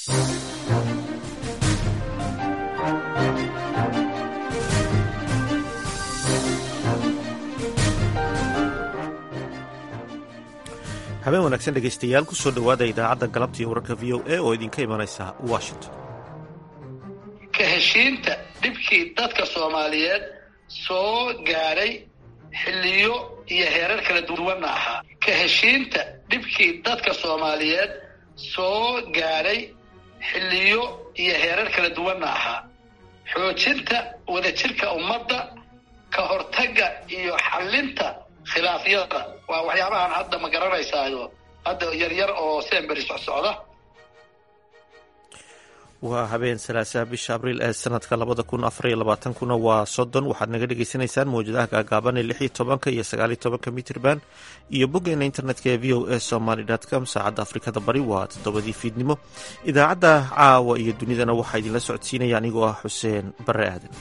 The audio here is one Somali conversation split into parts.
habeen wanaagsan dhegaystayaal ku soo dhowaada idaacadda galabta iyo wararka v o a oo idinka imanaysa washington ka heshiinta dhibkii dadka soomaaliyeed soo gaadhay xilliyo iyo heerar kala duwanna ahaa ka heshiinta dhibkii dadka soomaaliyeed soo gaadhay xilliyo iyo heerar kala duwanna ahaa xoojinta wadajirka ummadda ka hortagga iyo xallinta khilaafyada waa waxyaabahan hadda ma garanaysaayo hadda yaryar oo semberi socsocda waa habeen salaasaha bisha abriil ee sanadka labada kun afariyo labaatankuna waa soddon waxaad naga dhagaysanaysaan mawjadaha gaagaaban ee lix iyo tobanka iyo sagaaliyo tobanka mitrban iyo boggeena internetka ee v o a somaly com saacadda afrikada bari waa toddobadii fiidnimo idaacadda caawa iyo dunidana waxaa idinla socodsiinaya anigoo ah xuseen bare aadan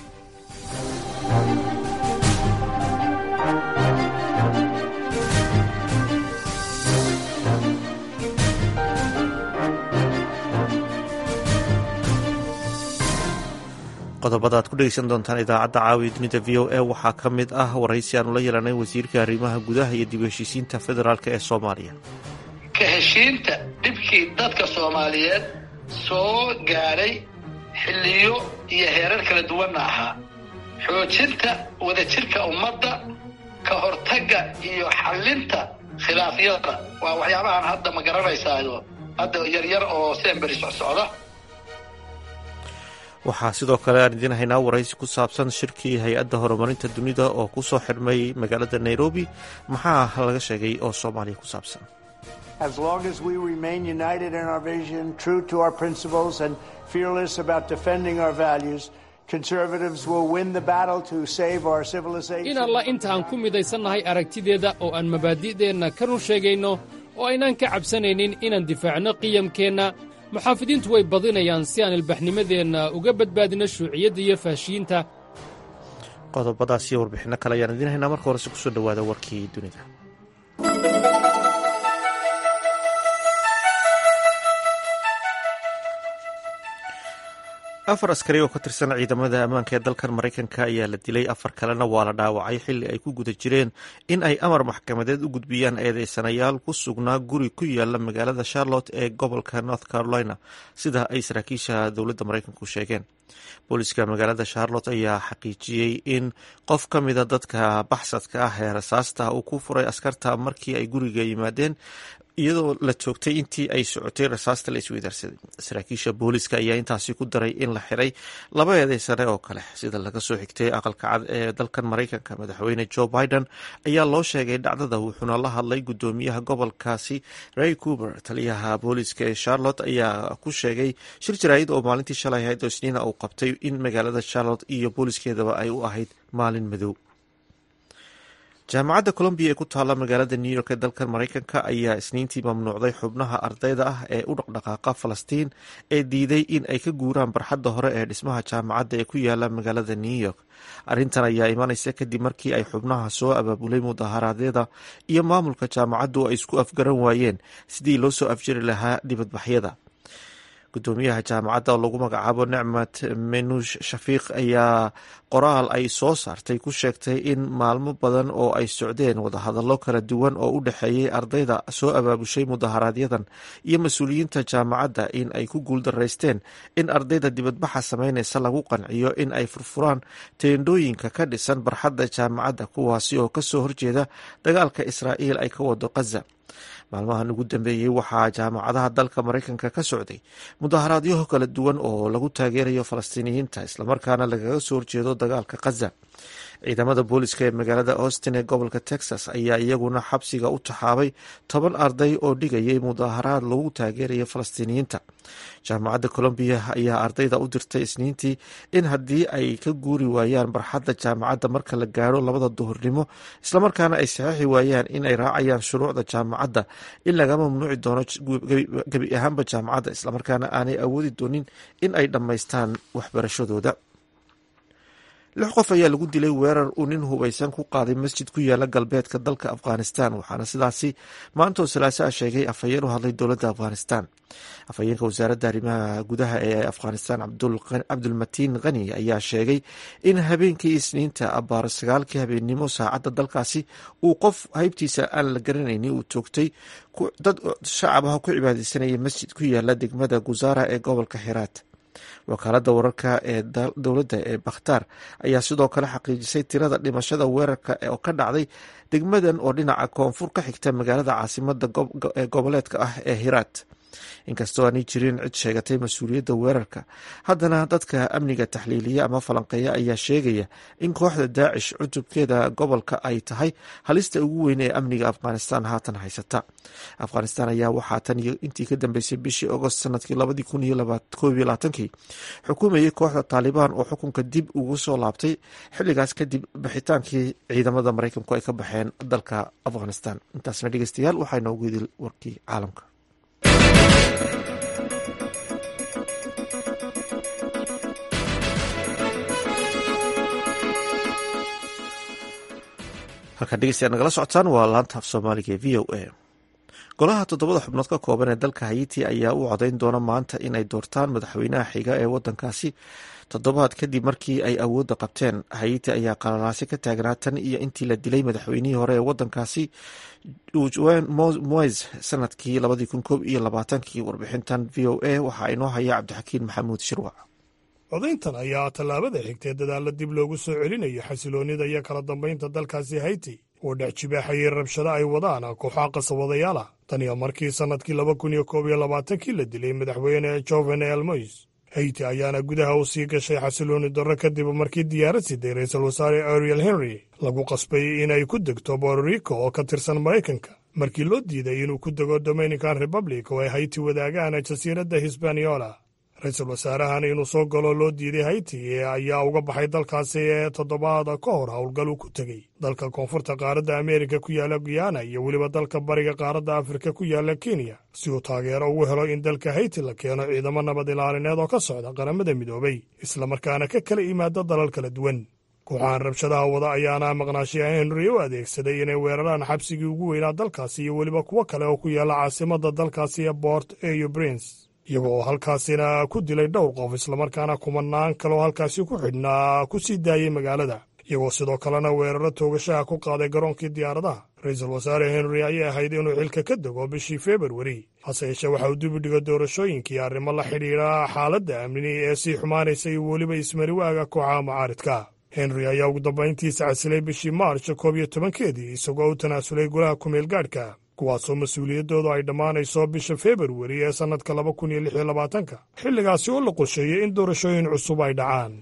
qodobada aad ku dhegeysan doontaan idaacadda caawiya dunida v o a waxaa ka mid ah waraysi aanu la yeelanay wasiirka arrimaha gudaha iyo dib heshiisiinta federaalk ee soomaaliya ka heshiinta dhibkii dadka soomaaliyeed soo gaadhay xilliyo iyo heerar kala duwanna ahaa xoojinta wadajirka ummadda ka hortagga iyo xallinta khilaafyada waa waxyaabahan hadda ma garanaysaayo hadda yaryar oo semberi socsocda waxaa sidoo kale aan idiin haynaa waraysi ku saabsan shirkii hay-adda horumarinta dunida oo ku soo xidhmay magaalada nairobi maxaa laga sheegay oo soomaaliya ku saabsan As long as we remain united in our vision, true to our principles, and fearless about defending our values, conservatives will win the battle to save our civilization. in alla inta aan ku midaysannahay aragtideeda oo aan mabaadi'deenna ka run sheegayno oo aynaan ka cabsanaynin inaan difaacno qiyamkeenna muxaafidiintu way badinayaan si aan ilbaxnimadeenna uga badbaadino shuuciyadda iyo faashiyiinta qodobadaas iyo warbixinno kale ayaan idiin haynaa marka horese kusoo dhowaada warkii dunida afar askari oo ka tirsan ciidamada ammaanka ee dalkan maraykanka ayaa la dilay afar kalena waa la dhaawacay xilli ay ku guda jireen in ay amar maxkamadeed u gudbiyaan eedeysanayaal ku sugnaa guri ku yaala magaalada charlotte ee gobolka north carolina sida ay saraakiisha dowladda maraykanku sheegeen booliska magaalada charlotte ayaa xaqiijiyey in qof ka mida dadka baxsadka ah ee rasaasta uu ku furay askarta markii ay guriga yimaadeen iyadoo la joogtay intii ay socotay rasaasta la isweydaarsaday saraakiisha booliska ayaa intaasi ku daray in la xiray laba eedeysane oo kale sida laga soo xigtay aqalka cad ee dalkan maraykanka madaxweyne joe biden ayaa loo sheegay dhacdada wuxuuna la hadlay gudoomiyaha gobolkaasi ray cuber taliyaha booliska ee charlotte ayaa ku sheegay shir jaraa'id oo maalintii shalay ahayd oo isniina uu qabtay in magaalada charlotte iyo booliskeedaba ay u ahayd maalin madow jaamacadda colombiya ee ku taalla magaalada new york ee dalkan maraykanka ayaa isniintii mamnuucday xubnaha ardayda ah ee u dhaqdhaqaaqa falastiin ee diiday in ay ka guuraan barxadda hore ee dhismaha jaamacadda ee ku yaala magaalada new york arrintan ayaa imanaysa kadib markii ay xubnaha soo abaabulay mudaharaadyada iyo maamulka jaamacaddu ay isku afgaran waayeen sidii loo soo afjiri lahaa dibadbaxyada gudoomiyaha jaamacadda oo lagu magacaabo nicmat menuush shafiiq ayaa qoraal ay soo saartay ku sheegtay in maalmo badan oo ay socdeen wadahadallo kala duwan oo u dhexeeyey ardayda soo abaabushay mudaharaaadyadan iyo mas-uuliyiinta jaamacadda in ay ku guuldaraysteen in ardayda dibadbaxa sameynaysa lagu qanciyo in ay furfuraan teendhooyinka ka dhisan barxadda jaamacadda kuwaasi oo kasoo horjeeda dagaalka israa'iil ay ka wado khaza maalmahan ugu dambeeyey waxaa jaamacadaha dalka maraykanka ka socday mudaharaadyo kala duwan oo lagu taageerayo falastiiniyiinta islamarkaana lagaga soo horjeedo dagaalka khaza ciidamada booliska ee magaalada austin ee gobolka texas ayaa iyaguna xabsiga u taxaabay toban arday oo dhigayay mudaharaad lagu taageerayo falastiiniyiinta jaamacadda colombiya ayaa ardayda u dirtay isniintii in haddii ay ka guuri waayaan barxadda jaamacadda marka la gaaro labada duhurnimo islamarkaana ay saxiixi waayaan in ay raacayaan shuruucda jaamacadda in laga mamnuuci doono gebi ahaanba jaamacadda islamarkaana aanay awoodi doonin in ay dhammaystaan waxbarashadooda lix qof ayaa lagu dilay weerar uu nin hubaysan ku qaaday masjid ku yaala galbeedka dalka afghanistan waxaana sidaasi maantoo salaasaa sheegay afhayeen u hadlay dowladda afghanistan afhayeenka wasaaradda arrimaha gudaha ee afghanistan cabdulmatiin khani ayaa sheegay in habeenkii isniinta abaar sagaalkii habeennimo saacadda dalkaasi uu qof haybtiisa aan la garanayni uu toogtay dad shacab ah ku cibaadeysanaya masjid ku yaala degmada guzaara ee gobolka xiraat wakaaladda wararka ee dowladda ee bakhtaar ayaa sidoo kale xaqiijisay tirada dhimashada weerarka oo ka dhacday degmadan oo dhinaca koonfur ka xigta magaalada caasimada ee goboleedka ah ee hiraat inkastoo aanay jirin cid sheegatay mas-uuliyadda weerarka haddana dadka amniga taxliiliya ama falanqeeya ayaa sheegaya in kooxda daacish cutubkeeda gobolka ay tahay halista ugu weyn ee amniga afghanistan haatan haysata afghanistan ayaa waxaa tan iyo intii ka dambeysay bishii agost sanadkii labadii kun iyo koob iyo labaatankii xukuumayay kooxda taalibaan oo xukunka dib ugu soo laabtay xilligaas kadib bixitaankii ciidamada maraykanku ay ka baxeen dalka afghanistan intaasna dhegeystayaal waxaa inoogu idil warkii caalamka halkaan dhegeystayaad nagala socotaan waa laanta af soomaaliga ee v o a golaha toddobada xubnood ka kooban ee dalka hayiti ayaa u codayn doona maanta inay doortaan madaxweynaha xiga ee wadankaasi toddobaad kadib markii ay awoodda qabteen hayiti ayaa qalalaasi ka taagnaa tan iyo intii la dilay madaxweynihii hore ee wadankaasi juan moes sanadkii labadii kun koob iyo labaatankii warbixintan v o a waxaa inoo haya cabdixakiin maxamuud shirwac codayntan ayaa tallaabada xigtee dadaalla dib loogu soo celinayo xasiloonnida iyo kala dambaynta dalkaasi hayti oo dhex jibaaxayay rabshado ay wadaan kooxaha qasabadayaal ah tan iyo markii sannadkii laba kun iyo koob iyo labaatankii la dilay madaxweyne jovenel mois hayti ayaana gudaha u sii gashay xasiloonni darro kadib markii diyaarad siday ra-iisul wasaare ariel henry lagu qasbay inay ku degto bororico oo ka tirsan maraykanka markii loo diiday inuu ku dego dominican republic oo ay hayti wadaagaan jasiiradda hisbaniola ra-iisul wasaarahan inuu soo galo loo diiday hayti ayaa uga baxay dalkaasi ee toddobaad ka hor howlgal uu ku tegey dalka koonfurta qaaradda ameerika ku yaalla guyana iyo weliba dalka bariga qaaradda afrika ku yaalla kenya si uu taageero ugu helo in dalka hayti la keeno ciidamo nabad ilaalineed oo ka socda qaramada midoobay islamarkaana ka kala yimaada dalal kala duwan kooxahan rabshadaha wada ayaana maqnaashiyaha henry u adeegsaday inay weeraraan xabsigii ugu weynaa dalkaasi iyo weliba kuwo kale oo ku yaalla caasimadda dalkaasi ee bort eyo prince iyagoo oo halkaasina ku dilay dhowr qof islamarkaana kumanaan kaleoo halkaasi ku xidhnaa ku sii daayey magaalada iyagoo sidoo kalena weeraro toogashaha ku qaaday garoonkii diyaaradaha ra-iisul wasaare henry ayay ahayd inuu xilka ka dego bishii februari hase yeeshee waxa uu dibidhigo doorashooyinkii arrimo la xidhiidha xaaladda amni ee sii xumaanaysa iyo weliba ismariwaaga kooxaha mucaaridka henry ayaa ugu dambayntiisa casilay bishii maarch koob iyo tobankeedii isagoo u tanaasulay golaha kumeel gaadhka kuwaasoo mas-uuliyaddoodu ay dhammaanayso bisha februari ee sannadka laba kun iyo lix iyo labaatanka xilligaasi oo la qorsheeyey in doorashooyin cusub ay dhacaan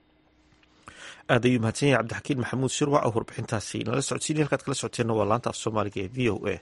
aad ayuu mahadsan yahay cabdixakiin maxamuud shirwac oo warbixintaasi nala socodsiinay halkaad kala socoteenna waa laanta af soomaaliga ee v o a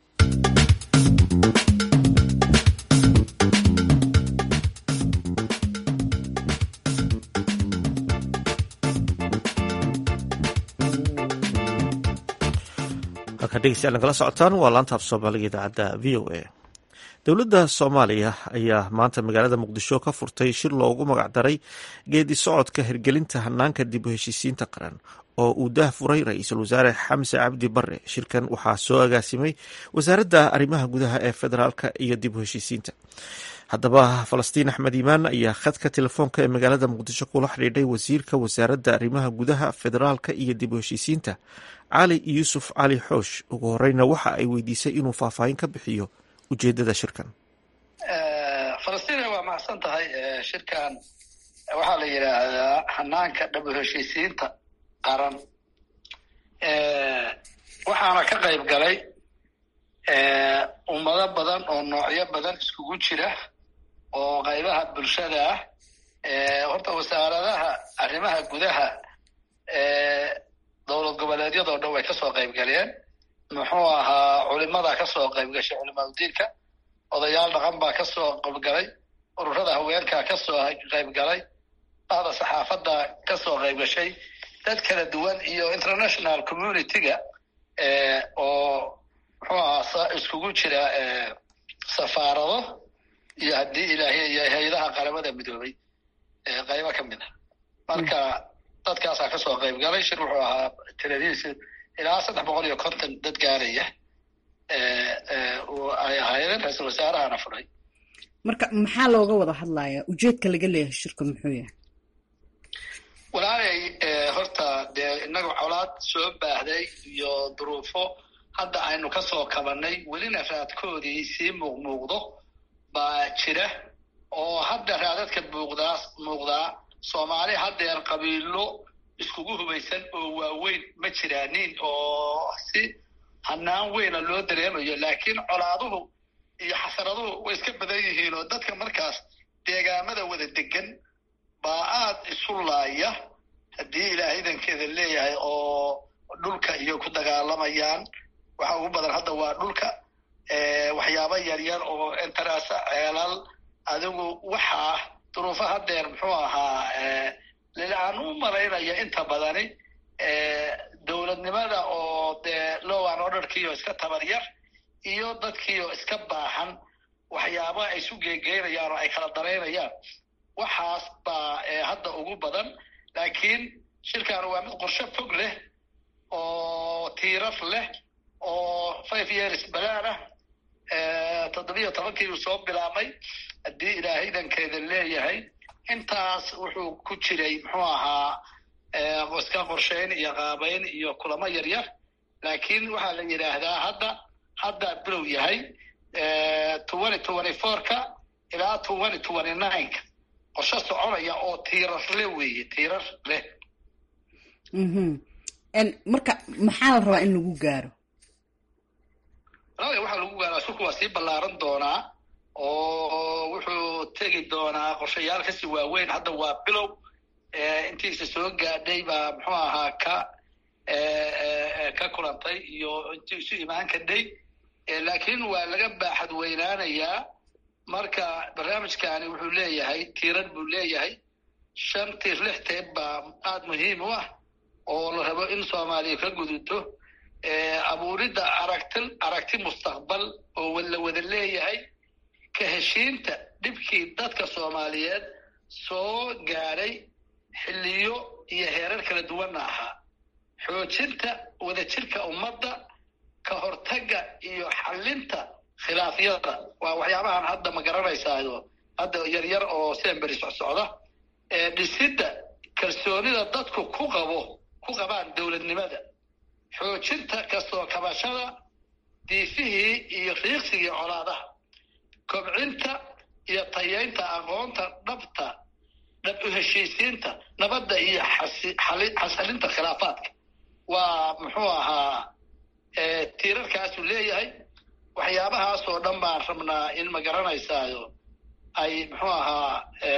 halkaa dhegeystayaal nagala socotaan waa laanta af soomaaliga idaacadda v o a dowladda soomaaliya ayaa maanta magaalada muqdisho ka furtay shir loogu magacdaray geedi socodka hirgelinta hanaanka dib u heshiisiinta qaran oo uu daah furay ra-iisul wasaare xamse cabdi bare shirkan waxaa soo agaasimay wasaaradda arrimaha gudaha ee federaalka iyo dib u heshiisiinta haddaba falastiin axmed iimaan ayaa khadka telefoonka ee magaalada muqdisho kula xidhiidhay wasiirka wasaaradda arrimaha gudaha federaalka iyo dib u heshiisiinta cali yuusuf cali xoosh ugu horeyna waxa ay weydiisay inuu faahfaahin ka bixiyo ujeedada shirkan falastiin waa macsan tahay shirkan waxaa la yidhaahdaa hanaanka dhab u heshiisiinta qaran waxaana ka qayb galay ummado badan oo noocyo badan iskugu jira oo qaybaha bulshada ah horta wasaaradaha arrimaha gudaha dowlad goboleedyadoo dhan way kasoo qayb galeen muxuu ahaa culimada kasoo qayb gashay culimaadudiinka odayaal dhaqan baa kasoo qaybgalay ururada haweenka kasoo qayb galay bahda saxaafadda kasoo qayb gashay dad kala duwan iyo international community-ga oo muxuu ahaa iskugu jira safaarado iyo haddii ilaahiy iyo hay-adaha qaramada midoobay qaybo ka mid a marka dadkaasaa kasoo qayb galay shir wuxuu ahaa tiradiisa ilaa saddex boqol iyo konton dad gaaraya ay ahaayeen ra-iisul wasaarahana furay marka maxaa looga wada hadlayaa ujeedka laga leeyahay shirka muxuu yahay walaalay horta dee innaga colaad soo baahday iyo duruufo hadda aynu kasoo kabanay welina raadkoodii sii muuqmuuqdo baa jira oo hadda raadadka muuqdaa muuqdaa soomaali haddeer qabiilo iskugu hubaysan oo waaweyn ma jiraanin oo si hanaan weyna loo dareemayo laakiin colaaduhu iyo xasaraduhu way iska badan yihiin oo dadka markaas deegaamada wada degan baa aad isu laaya haddii ilaahay idankeeda leeyahay oo dhulka iyo ku dagaalamayaan waxa ugu badan hadda waa dhulka waxyaaba yaryar oo interasa ceelal adigu waxaa duruufo haddeer muxuu ahaa lilaan u malaynaya inta badani dowladnimada oo dee lowan orderkiioo iska tabar yar iyo dadkiioo iska baahan waxyaaba ay isu geegeynayaan oo ay kala daraynayaan waxaas baa hadda ugu badan laakiin shirkan waa mid qorshe fog leh oo tiirar leh oo five years balaan ah toddobiyo tobankii uu soo bilaabmay haddii ilaahay idankeeda leeyahay intaas wuxuu ku jiray muxuu ahaa iska qorshayn iyo qaabayn iyo kulamo yaryar laakiin waxaa la yidhaahdaa hadda hadda bilow yahay twenty twenty fourka ilaa twenty twenty nineka qorshe soconaya oo tiirar leh weeye tiirar leh marka maxaa la rabaa in lagu gaaro walaala waxaa lagu gaaraa shurku waa sii ballaaran doonaa oo wuxuu tegi doonaa qorshayaal kasii waaweyn hadda waa bilow intiisa soo gaadhay baa muxuu ahaa ka ka kulantay iyo intii isu imaan kadhay laakiin waa laga baaxad weynaanayaa marka barnaamijkani wuxuu leeyahay tiirar buu leeyahay shan tiir lix teeb baa aada muhiim u ah oo la rabo in soomaaliya ka gudubto abuuridda aragti aragti mustaqbal oo la wada leeyahay ka heshiinta dhibkii dadka soomaaliyeed soo gaadhay xilliyo iyo heerar kala duwanna ahaa xoojinta wadajirka ummadda ka hortagga iyo xallinta khilaafyada waa waxyaabahan hadda ma garanaysaayo hadda yaryar oo semberi socsocda dhisidda kalsoonida dadku ku qabo ku qabaan dowladnimada xoojinta kasoo kabashada diifihii iyo riiqsigii colaadaha kobcinta iyo tayeynta aqoonta dhabta dhab u heshiisiinta nabadda iyo xasalinta khilaafaadka waa muxuu ahaa tiirarkaasuu leeyahay waxyaabahaasoo dhan baan rabnaa in ma garanaysaayo ay muxuu ahaa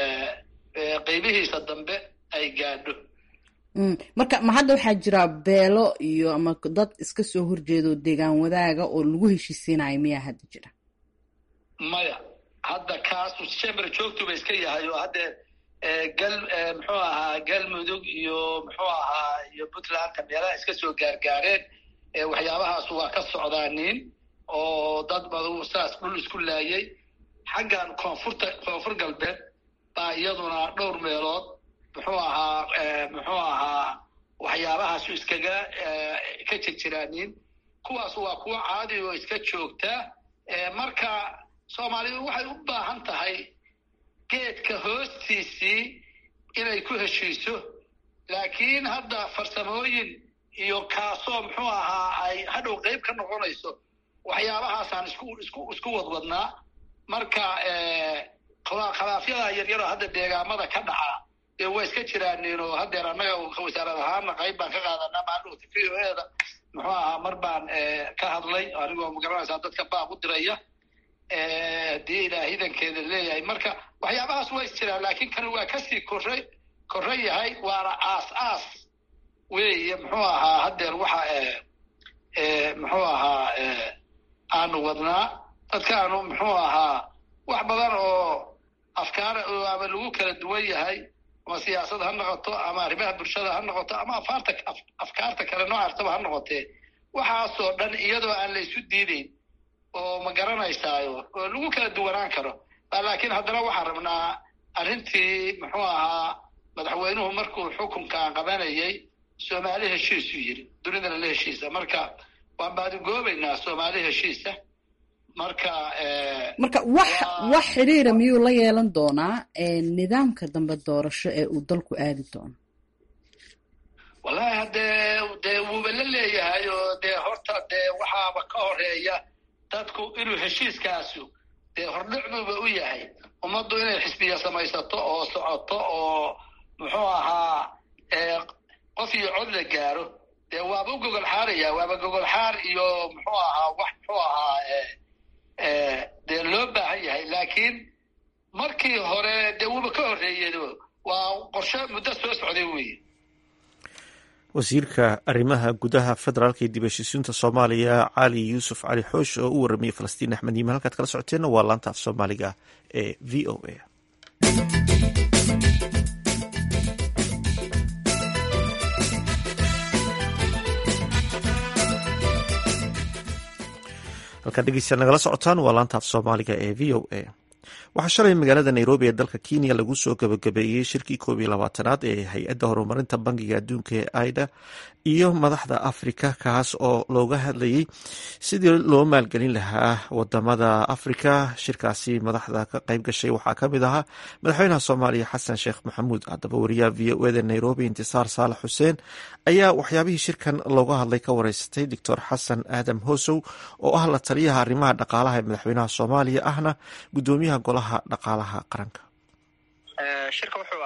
qeybihiisa dambe ay gaadho marka ma hadda waxaa jira beelo iyo ama dad iska soo horjeedo deegaan wadaaga oo lagu heshiisiinayo miyaa hadda jira maya hadda kaasu chamber joogtuba iska yahay oo hadde gal muxuu ahaa galmudug iyo muxuu ahaa iyo puntlandka meelaha iska soo gaargaareen waxyaabahaas waa ka socdaaniin oo dad badu saas dhul isku laayay xaggan koonfurta koonfur galbeed baa iyaduna dhowr meelood muxuu ahaa muxuu ahaa waxyaabahaasu iskaga ka jirjiraaniin kuwaas waa kuwo caadi oo iska joogta marka soomaalidu waxay u baahan tahay geedka hoostiisii inay ku heshiiso laakiin hadda farsamooyin iyo kaasoo muxuu ahaa ay hadhow qeyb ka noqonayso waxyaabahaasaan isku isku isku wadwadnaa marka khilaafyada yaryaroo hadda deegaamada ka dhaca dee waa iska jiraaniin oo haddeer annaga wasaarad ahaana qayb baan ka qaadanaa maadhowta v o e da muxuu ahaa mar baan ka hadlay anigoo magaranaysaa dadka baaq u diraya haddii ilaahay idankeeda leeyahay marka waxyaabahaas waa is jiraan laakiin kan waa kasii korray korra yahay waana aas aas weeye muxuu ahaa haddeer waxa muxuu ahaa aanu wadnaa dadkaanu muxuu ahaa wax badan oo afkaar ama lagu kala duwan yahay ama siyaasad ha noqoto ama arrimaha bulshada ha noqoto ama afaarta afkaarta kale noocaastaba ha noqotee waxaasoo dhan iyadoo aan la isu diideyn oo ma garanaysaayo oo lagu kala duwanaan karo laakiin haddana waxaan rabnaa arrintii muxuu ahaa madaxweynuhu markuu xukunkan qabanayay soomaali heshiisuu yidhi dunidana la heshiisa marka waan baadigoobaynaa soomaali heshiisa marka marka wax wax xidhiira miyuu la yeelan doonaa nidaamka dambe doorasho ee uu dalku aadi doono wallahi haddee dee wuuba la leeyahay oo dee horta dee waxaaba ka horeeya dadku inuu heshiiskaasu dee hordhicduuba u yahay ummaddu inay xisbiya samaysato oo socoto oo muxuu ahaa qof iyo cod la gaaro dee waaba u gogol xaaraya waaba gogol xaar iyo muxuu ahaa wax muxuu ahaa dee loo baahan yahay laakiin markii hore dee wuuba ka horreeyedo waa qorshe muddo soo socday weeye wasiirka arrimaha gudaha federaalka iyo dib heshiisiinta soomaaliya cali yuusuf cali xoosh oo u waramayay falastiin axmed yiman halkaad kala socoteenna waa laanta af soomaaliga ee v o a halkaad dhegeystayaal nagala socotaan waa laanta af soomaaliga ee v o a waxaa shalay magaalada nairobi ee dalka kenya lagu soo gabagabeeyey shirkii koob iyo labaatanaad ee hay-adda horumarinta bangiga adduunka ee aida iyo madaxda afrika kaas oo looga hadlayey sidii loo maalgelin lahaa wadamada afrika shirkaasi madaxda ka qayb gashay waxaa kamid ahaa madaxweynaha soomaaliya xasan sheekh maxamuud haddaba wariyaha v o eda nairobi intisaar saalax xuseen ayaa waxyaabihii shirkan looga hadlay ka wareysatay doctor xasan aadam hosow oo ah la taliyaha arrimaha dhaqaalaha ee madaxweynaha soomaaliya ahna gudoomiyaha golaha dhaqaalaha qaranka shirka wuxuu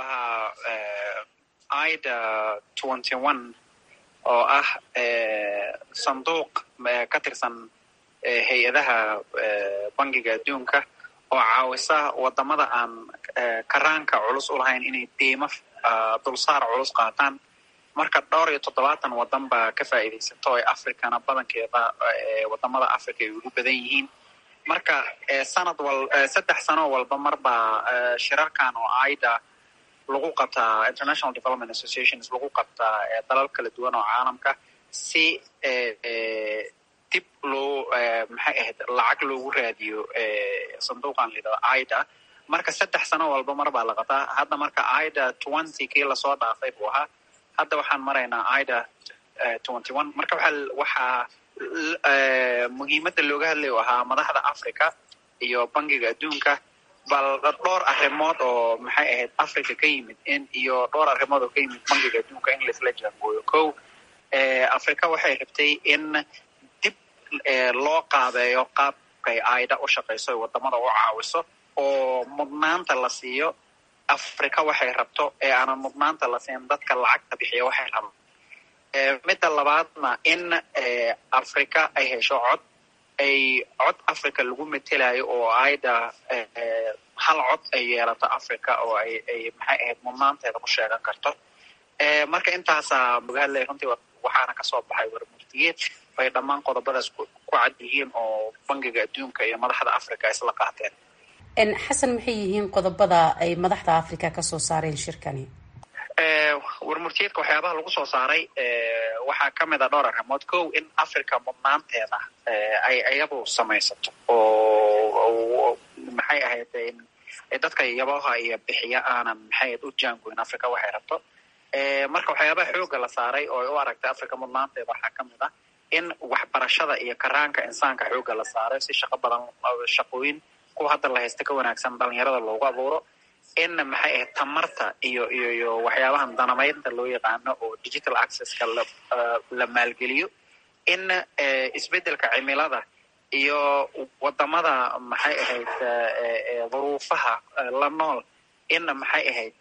ahaa ida twenty one oo ah sanduuq ka tirsan hay-adaha bangiga adduunka oo caawisa wadamada aan karaanka culus u lahayn inay deymo dulsaar culus qaataan marka dhowr iyo toddobaatan wadan baa ka faa'iidaysato ee africana badankeeda wadamada africa ay ugu badan yihiin marka sanad wal saddex sano walba marbaa shirarkan oo aida lagu qabtaa international development associations lagu qabtaa dalal kala duwan oo caalamka si dib loo maxay ahayd lacag loogu raadiyo sanduuqan layidhahdo aida marka saddex sano walba mar baa la qabtaa hadda marka aida twenty kii lasoo dhaafay buu ahaa hadda waxaan maraynaa aida twenty one marka waxaa waxaa muhiimadda looga hadlayo ahaa madaxda africa iyo bangiga adduunka bal dhowr arrimood oo maxay ahayd africa ka yimid in iyo dhowr arrimood oo ka yimid bangiga adduunka in laisla jaangooyo ko africa waxay rabtay in dib loo qaabeeyo qaabkay aida u shaqayso ee wadamada u caawiso oo mudnaanta la siiyo africa waxay rabto ee aanan mudnaanta la siin dadka lacagta bixiya waxay rabaan midda labaadna in africa ay hesho cod ay cod africa lagu metelayo oo aida hal cod ay yeelato africa oo ay ay maxay ahayd mudnaanteeda ku sheegan karto marka intaasaa laga hadlaya runtii waxaana kasoo baxay warmurtiyeed bay dhammaan qodobadaas ku cad yihiin oo bangiga adduunka iyo madaxda africa isla qaateen xasan maxay yihiin qodobada ay madaxda africa kasoo saareen shirkani warmurtiyeedka waxyaabaha lagu soo saaray waxaa ka mid a dhowr arrimood kow in africa mudnaanteeda ay iyadu samaysato oo maxay ahayd dadka yabaha iyo bixiya aanan maxay ahayd u jaangoyn africa waxay rabto marka waxyaabaha xooga la saaray oo ay u aragtay africa mudnaanteeda waxaa ka mid ah in waxbarashada iyo karaanka insaanka xooga la saaray si shaqo badan shaqooyin kuwa hadda la haysta ka wanaagsan dhalinyarada loogu abuuro in maxay ahayd tamarta iyo iyo iyo waxyaabahan danamaynta loo yaqaano oo digital accesska la la maalgeliyo in isbeddelka cimilada iyo wadamada maxay ahayd duruufaha la nool in maxay ahayd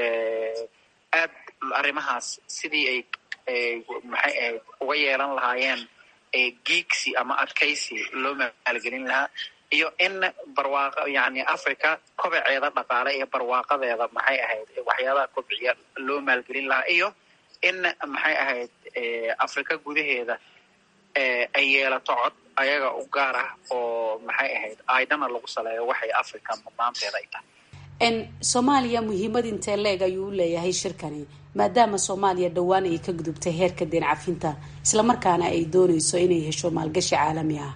aad arrimahaas sidii ay maxay ahayd uga yeelan lahaayeen geegsi ama adkaysi loo maalgelin lahaa iyo in barwaaqo yani africa kobaceeda dhaqaale iyo barwaaqadeeda maxay ahayd waxyaabaha kobciya loo maalgelin lahaa iyo in maxay ahayd africa gudaheeda ay yeelato cod ayaga u gaar ah oo maxay ahayd aidana lagu saleeyo waxay africa mudnaanteeda ay tahay soomaaliya muhiimad intee leeg ayuu u leeyahay shirkani maadaama soomaaliya dhowaan ay ka gudubtay heerka deen cafinta islamarkaana ay dooneyso inay hesho maalgashi caalami ah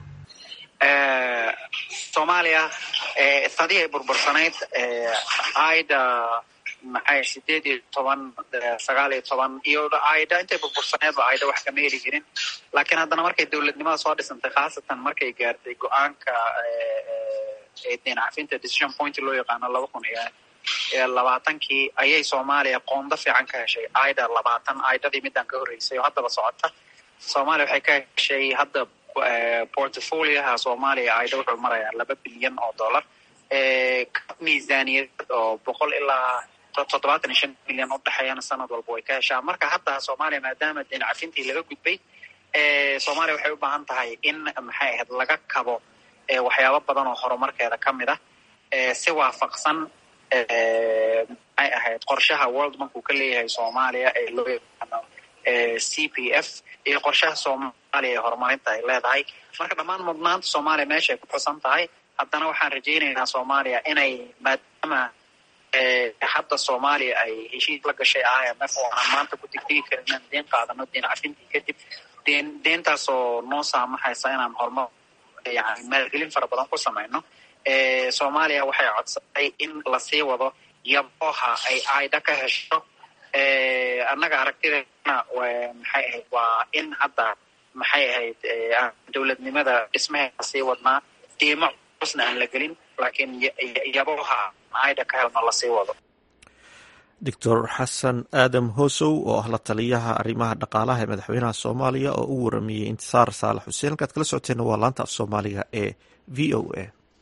soomaaliya sadii ay burbursanayd aida maxay sideed iyo toban sagaal iyo toban iyo aida intay burbursaneedba aida wax kama heli jirin laakiin haddana markay dowladnimada soo dhisantay khaasatan markay gaartay go-aanka deen cafinta decision point loo yaqaano laba kun iyo labaatankii ayay soomaaliya qoondo fiican ka heshay aida labaatan aidadii midaan ka horreysay oo haddaba socota soomaaliya waxay ka heshay hadda portfolioha soomaaliya aida wuxuu marayaa laba bilyan oo dollar miisaaniyad oo boqol ilaa toddobaatan iyo shan milyan udhexeeyana sanad walba way ka heshaa marka hadda soomaaliya maadaama deen cafintii laga gudbay soomaaliya waxay u baahan tahay in maxay ahayd laga kabo waxyaabo badan oo horumarkeeda ka mid ah si waafaqsan maxay ahayd qorshaha world bank uu ka leeyahay soomaaliya ee loo yaqaano c p f iyo qorshaha soomaaliya ee horumarinta ay leedahay marka dhammaan mudnaanta soomaaliya meesha ay ku xusan tahay haddana waxaan rajaynaynaa soomaaliya inay maadaama hadda soomaaliya ay heshiis la gashay i m f oo aanan maanta ku degdegi karin inaan deen qaadano deen cafintii kadib deen deentaasoo noo saamaxaysa inaan horumar yani maalgelin fara badan ku samayno soomaaliya waxay codsatay in lasii wado yabooha ay aida ka hesho annaga aragtideena maxay ahayd waa in hadda maxay ahayd dowladnimada dhismaheeda sii wadnaa diimo cusna aan la gelin laakiin yabooha aida ka helno lasii wado doctor xasan aadam hosow oo ah la taliyaha arrimaha dhaqaalaha ee madaxweynaha soomaaliya oo u waramayey intisaar saalax xuseen halkaad kala socoteena waa laanta af soomaaliga ee v o a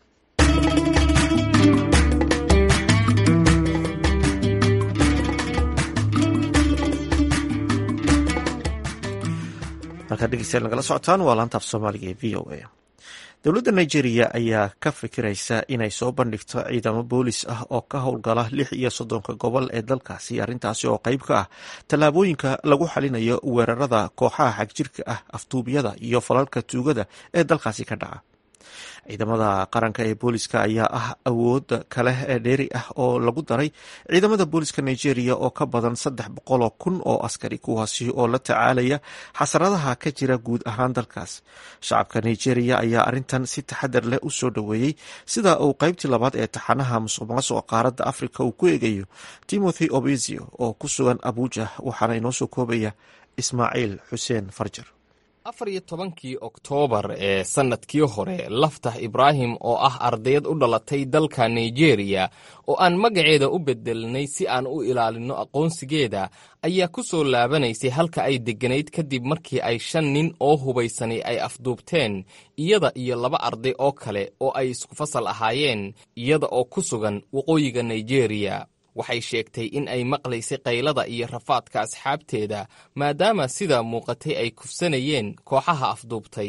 halkaad dhegeystayaal nagala socotaan waa laanta af soomaaliga ee v o a dowladda nigeria ayaa ka fikiraysa inay soo bandhigto ciidamo boolis ah oo ka howlgala lix iyo soddonka gobol ee dalkaasi arrintaasi oo qayb ka ah tallaabooyinka lagu xalinayo weerarada kooxaha xagjirka ah aftuubyada iyo falalka tuugada ee dalkaasi ka dhaca ciidamada qaranka ee booliska ayaa ah awooda kale ee dheeri ah oo lagu daray ciidamada booliska nigeria oo ka badan saddex boqoloo kun oo askari kuwaasi oo la tacaalaya xasaradaha ka jira guud ahaan dalkaas shacabka nigeria ayaa arintan si taxadar leh u soo dhoweeyey sida uu qaybtii labaad ee taxanaha musuq maasuqa qaaradda afrika uu ku eegayo timothy obezio oo ku sugan abuja waxaana inoo soo koobaya ismaaciil xuseen farjar afar iyo tobankii oktoobar ee sannadkii hore laftah ibraahim oo ah ardayad u dhalatay dalka nigeriya oo aan magaceeda u bedelnay si aan u ilaalinno aqoonsigeeda ayaa ku soo laabanaysay halka ay degganayd kadib markii ay shan nin oo hubaysani ay afduubteen iyada iyo laba arday oo kale oo ay isku fasal ahaayeen iyada oo ku sugan waqooyiga nigeriya waxay sheegtay in ay maqlaysay qaylada iyo rafaadka asxaabteeda maadaama sida muuqatay ay kufsanayeen kooxaha afduubtay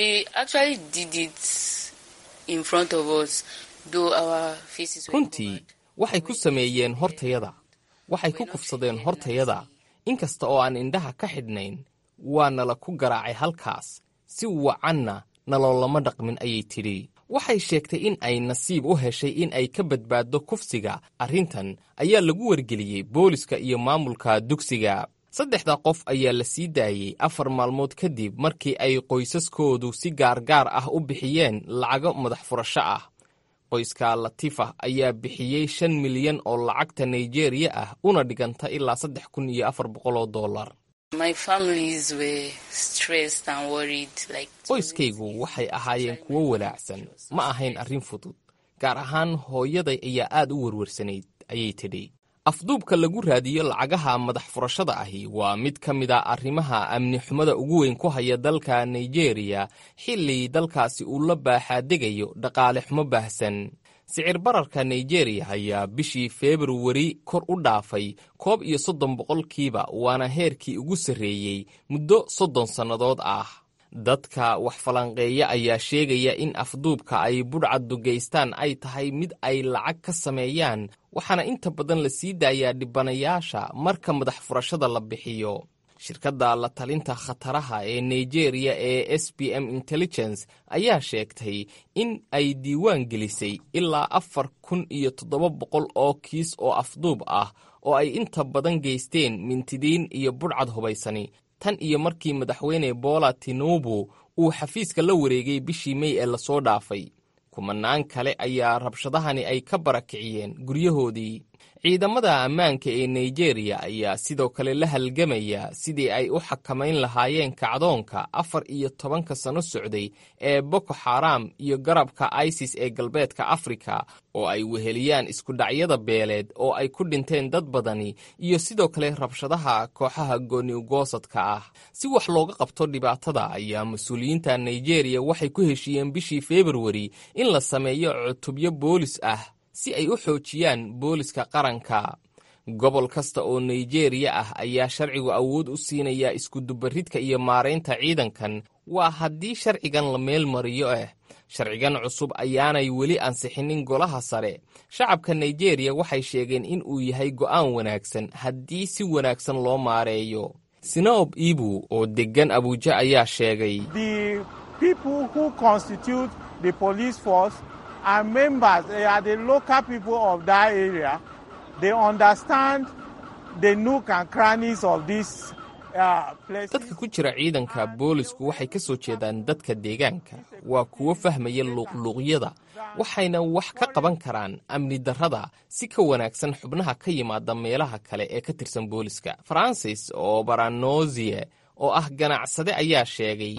runtii waxay ku sameeyeen hortayada waxay ku kufsadeen hortayada inkasta oo aan indhaha ka xidhnayn waa nala ku garaacay halkaas si wacanna naloolama dhaqmin ayay tidhi waxay sheegtay in ay nasiib u heshay in ay ka badbaaddo kufsiga arrintan ayaa lagu wargeliyey booliska iyo maamulka dugsiga saddexda qof ayaa la sii daayey afar maalmood kadib markii ay qoysaskoodu si gaargaar ah u bixiyeen lacago madax furasho ah qoyska latifa ayaa bixiyey shan milyan oo lacagta nigeriya ah una dhiganta ilaa saddex kun iyo afar boqoloo dollar qoyskaygu waxay ahaayeen kuwo walaacsan ma ahayn arrin fudud gaar ahaan hooyaday ayaa aad u werwarsanayd ayay tidhi afduubka lagu raadiyo lacagaha madax furashada ahi waa mid ka mid a arrimaha amni xumada ugu weyn ku haya dalka nigeriya xilli dalkaasi uu la baaxaadegayo dhaqaale xumo baahsan sicir bararka nigeriya ayaa bishii februari kor u dhaafay koob iyo soddon boqolkiiba waana heerkii ugu sarreeyey muddo soddon sannadood ah dadka wax falanqeeya ayaa sheegaya in afduubka ay budhcaddu geystaan ay tahay mid ay lacag ka sameeyaan waxaana inta badan la sii daayaa dhibanayaasha marka madax furashada la bixiyo shirkadda la talinta khataraha ee nigeriya ee s b m intelligence ayaa sheegtay in ay diiwaan gelisay ilaa afar kun iyo toddoba boqol oo kiis oo afduub ah oo ay inta badan geysteen mintidiin iyo budhcad hubaysani tan iyo markii madaxweyne bola tinubu uu xafiiska la wareegay bishii mey ee lasoo dhaafay kumanaan kale ayaa rabshadahani ay ka barakiciyeen guryahoodii ciidamada ammaanka ee nigeriya ayaa sidoo kale la halgamaya sidii ay u xakamayn lahaayeen kacdoonka afar iyo tobanka sano socday ee boko xaram iyo garabka isis ee galbeedka afrika oo ay weheliyaan iskudhacyada beeleed oo ay ku dhinteen dad badani iyo sidoo kale rabshadaha kooxaha gooniugoosadka ah si wax looga qabto dhibaatada ayaa mas-uuliyiinta nigeriya waxay ku heshiiyeen bishii februari in la sameeyo cutubyo boolis ah si ay u xoojiyaan booliska qaranka gobol kasta oo nigeriya ah ayaa sharcigu awood u siinaya iskudubaridka iyo maaraynta ciidankan waa haddii sharcigan la meel mariyo ah sharcigan cusub ayaanay weli ansixinin golaha sare shacabka nigeriya waxay sheegeen in uu yahay go'aan wanaagsan haddii si wanaagsan loo maareeyo sinaob ibu oo deggan abuuja ayaa sheegay are members, they are the local people of that area. They understand the nook and crannies of this dadka ku jira ciidanka boolisku waxay ka soo jeedaan dadka deegaanka waa kuwo fahmaya luuqluuqyada waxayna wax ka qaban karaan amni darrada si ka wanaagsan xubnaha ka yimaada meelaha kale ee ka tirsan booliska francis oo baranozie oo ah ganacsade ayaa sheegay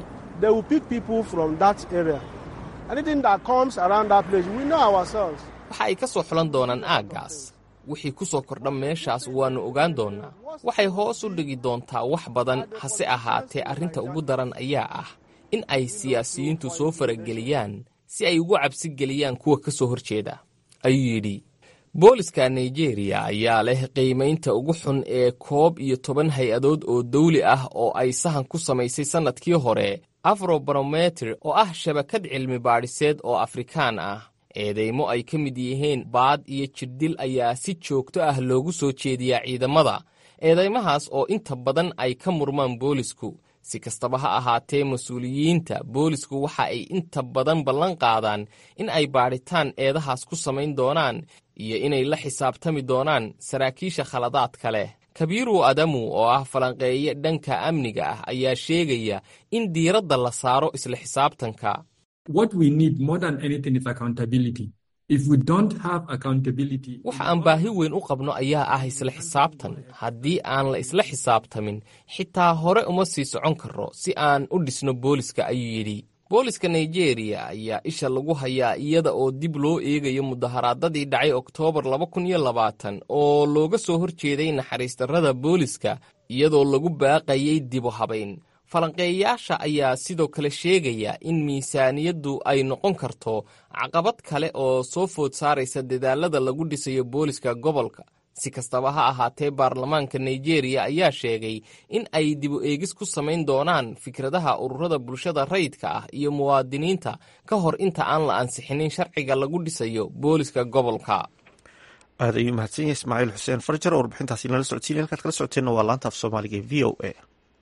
waxa ay ka soo xulan doonaan aaggaas wixii ku soo kordha meeshaas waannu ogaan doonnaa waxay hoos u dhigi doontaa wax badan hase ahaatee arrinta ugu daran ayaa ah in ay siyaasiyiintu soo farageliyaan si ay ugu cabsi geliyaan kuwa ka soo horjeeda ayuu yidhi booliska nigeriya ayaa leh qiimaynta ugu xun ee koob iyo toban hay-adood oo dawli ah oo ay sahan ku samaysay sannadkii hore afrobarometer oo ah shabakad cilmi baadhiseed oo afrikaan ah eedeymo ay ka mid yihiin baad iyo jirdil ayaa si joogto ah loogu soo jeediyaa ciidamada eedeymahaas oo inta badan ay ka murmaan boolisku si kastaba ha ahaatee mas-uuliyiinta boolisku waxa ay inta badan ballan qaadaan in ay baadhitaan eedahaas ku samayn doonaan iyo inay la xisaabtami doonaan saraakiisha khaladaadka leh kabiiru adamu oo ah falanqeeye dhanka amniga ah ayaa sheegaya in diiradda la saaro isla xisaabtanka waxa aan baahi weyn u qabno ayaa ah isla xisaabtan haddii aan la isla xisaabtamin xitaa hore uma sii socon karro si aan u dhisno booliska ayuu yidhi booliska nigeriya ayaa isha lagu hayaa iyada oo dib loo eegayo mudaharaadadii dhacay oktoobar oo looga soo horjeeday naxariistarrada booliska iyadoo lagu baaqayay dibu habayn falanqeeyayaasha ayaa sidoo kale sheegaya in miisaaniyaddu ay noqon karto caqabad kale oo soo food saaraysa dadaalada lagu dhisayo booliska gobolka si kastaba ha ahaatee baarlamaanka nigeriya ayaa sheegay in ay dibu eegis ku samayn doonaan fikradaha ururada bulshada rayidka ah iyo muwaadiniinta ka hor inta aan la ansixinin sharciga lagu dhisayo booliska gobolka aad ayuu mahadsan yahay ismaaciil xuseen farjar oo warbixintaasi nala socodsiinay halkaad kala socoteenna waa laanta af soomaaliga e v o a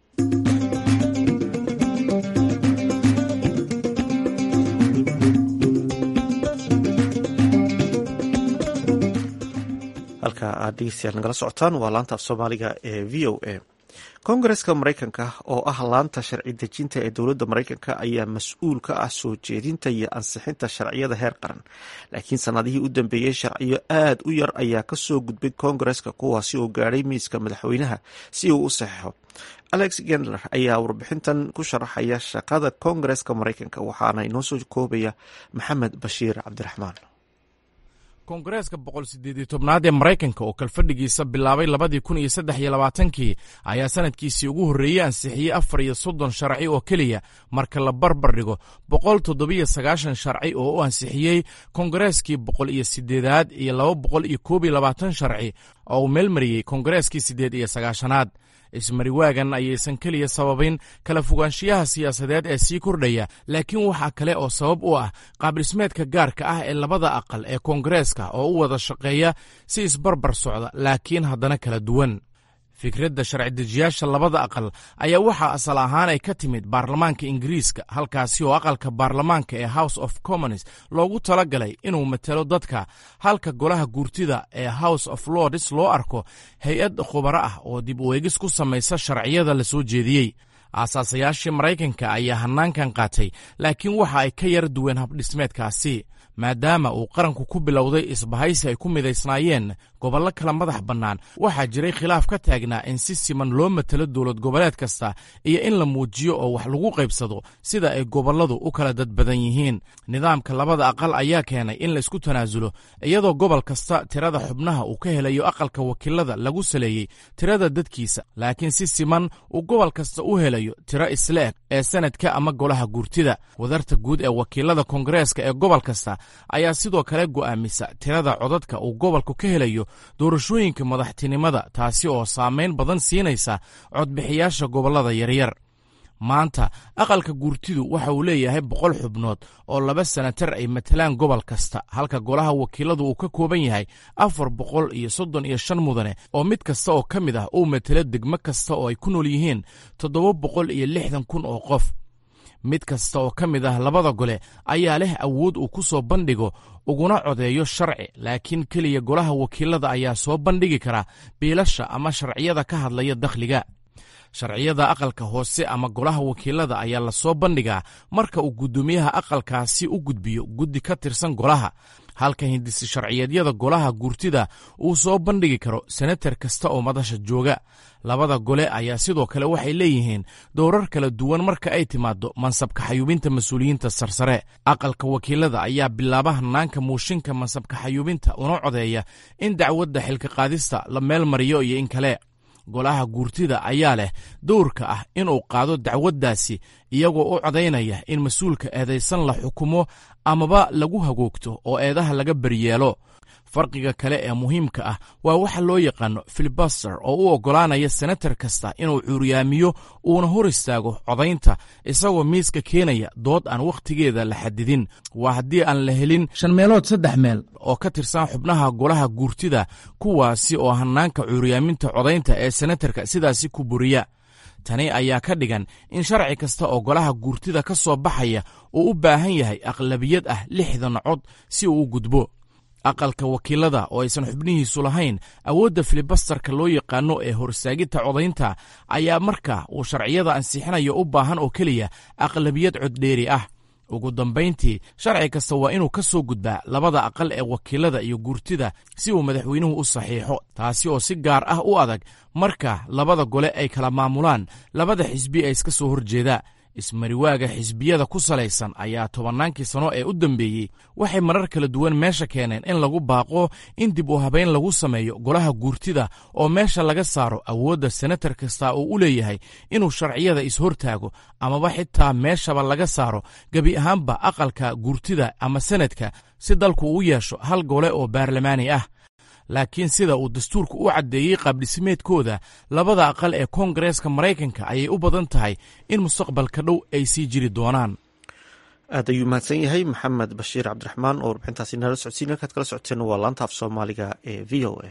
halka aad dhegeystayaal nagala socotaan waa laanta af soomaaliga ee v o a kongareska maraykanka oo ah laanta sharci dejinta ee dowladda maraykanka ayaa mas-uul ka ah soo jeedinta iyo ansixinta sharciyada heer qaran laakiin sanadihii u dambeeyey sharciyo aad u yar ayaa kasoo gudbay kongareska kuwaasi oo gaadhay miiska madaxweynaha si uu u saxeixo alex gendler ayaa warbixintan ku sharaxaya shaqada kongareska maraykanka waxaana inoo soo koobaya maxamed bashiir cabdiraxmaan koongareeska boqol sideed tobnaad ee maraykanka oo kalfadhigiisa bilaabay labadii kun iyo saddex iyo labaatankii ayaa sanadkiisii ugu horreeyey ansixiyey afar iyo soddon sharci oo keliya marka la barbar dhigo boqol toddobiyo sagaashan sharci oo u ansixiyey koongareeskii boqol iyo sideedaad iyo laba boqol iyo koob iyo labaatan sharci oo uu meelmariyey koongareeskii siddeed iyo sagaashanaad ismariwaagan ayaysan keliya sababin kala fogaanshiyaha siyaasadeed ee sii kordhaya laakiin waxaa kale oo sabab u ah qaabdhismeedka gaarka ah ee labada aqal ee koongareeska oo u wada shaqeeya si isbarbar socda laakiin haddana kala duwan fikradda sharci-dejiyaasha labada aqal ayaa waxaa asal ahaan ay ka timid baarlamaanka ingiriiska halkaasi oo aqalka baarlamaanka ee house of commons loogu tala galay inuu matelo dadka halka golaha guurtida ee house of lords loo arko hay-ad khubaro ah oo dib u eegis ku samaysa sharciyada la soo jeediyey aasaasayaashii maraykanka ayaa hannaankan qaatay laakiin waxa ay ka yar duween habdhismeedkaasi maadaama uu qaranku ku bilowday isbahaysi ay ku midaysnaayeen gobollo kala madax bannaan waxaa jiray khilaaf ka taagnaa in si siman loo matelo dowlad goboleed kasta iyo in la muujiyo oo wax lagu qaybsado sida ay gobolladu u kala dad badan yihiin nidaamka labada aqal ayaa keenay in laisku tanaasulo iyadoo gobol kasta tirada xubnaha uu ka helayo aqalka wakiilada lagu saleeyey tirada dadkiisa laakiin si siman uu gobol kasta u helayo tiro isla eg ee sanadka ama golaha guurtida wadarta guud ee wakiilada koongareeska ee gobol kasta ayaa sidoo kale go'aamisa tirada codadka uu gobolku ka helayo doorashooyinka madaxtinimada taasi oo saamayn badan siinaysa codbixiyaasha gobollada yaryar maanta aqalka guurtidu waxa uu leeyahay boqol xubnood oo laba senatar ay matalaan gobol kasta halka golaha wakiiladu uu ka kooban yahay afar boqol iyo soddon iyo shan mudane oo mid kasta oo ka mid ah uu matalo degmo kasta oo ay ku nool yihiin toddoba boqol iyo lixdan kun oo qof mid kasta oo ka mid ah labada gole ayaa leh awood uu ku soo bandhigo uguna codeeyo sharci laakiin keliya golaha wakiilada ayaa soo bandhigi kara biilasha ama sharciyada ka hadlaya dakhliga sharciyada aqalka hoose ama golaha wakiilada ayaa lasoo bandhigaa marka uu guddoomiyaha aqalkaasi u gudbiyo guddi ka tirsan golaha halka hindisi sharciyeedyada golaha guurtida uu soo bandhigi karo senatar kasta oo madasha jooga labada gole ayaa sidoo kale waxay leeyihiin dowrar kala duwan marka ay timaado mansabka xayuubinta mas-uuliyiinta sarsare aqalka wakiilada ayaa bilaaba hanaanka muushinka mansabka xayuubinta una codeeya in dacwadda xilka qaadista la meel mariyo iyo in kale golaha guurtida ayaa leh dowrka ah inuu qaado dacwaddaasi iyagoo u codaynaya in mas-uulka eedaysan la xukumo amaba lagu hagoogto oo eedaha laga baryeelo farqiga kale ee muhiimka ah waa waxa loo yaqaano filibaster oo u oggolaanaya senatar kasta inuu cuuryaamiyo uuna hor istaago codaynta isagoo miiska keenaya dood aan wakhtigeeda la xadidin waa haddii aan la helin shan meelood saddex meel oo ka tirsan xubnaha golaha guurtida kuwaasi oo hanaanka cuuryaaminta codaynta ee senatarka sidaasi ku buriya tani ayaa ka dhigan in sharci kasta oo golaha guurtida ka soo baxaya uu u baahan yahay aqlabiyad ah lixdan cod si uu u gudbo aqalka wakiilada oo aysan xubnihiisu lahayn awoodda filibastarka loo yaqaano ee horsaagidta codaynta ayaa marka uu sharciyada ansixinayo u baahan oo keliya aqlabiyad coddheeri ah ugu dambayntii sharci kasta waa inuu ka soo gudbaa labada aqal ee wakiilada iyo guurtida si uu madaxweynuhu u saxiixo taasi oo si gaar ah u adag marka labada gole ay kala maamulaan labada xisbi ee iska soo horjeeda ismariwaaga xisbiyada ku salaysan ayaa tobannaankii sano ee u dambeeyey waxay marar kala duwan meesha keeneen in lagu baaqo in dib u habayn lagu sameeyo golaha guurtida oo meesha laga saaro awoodda senatar kasta uu u leeyahay inuu sharciyada is-hortaago amaba xitaa meeshaba laga saaro gebi ahaanba aqalka guurtida ama senadka si dalku u yeesho hal gole oo baarlamaani ah laakiin sida uu dastuurku u caddeeyey qaabdhismeedkooda labada aqal ee koongareeska maraykanka ayay u badan tahay in mustaqbalka dhow ay sii jiri doonaan aad ayuu mahadsan yahay maxamed bashiir cabdiraxmaan oo warbixintaasi nala socodsiin halkaad kala socoteen waa laanta af soomaaliga ee v o a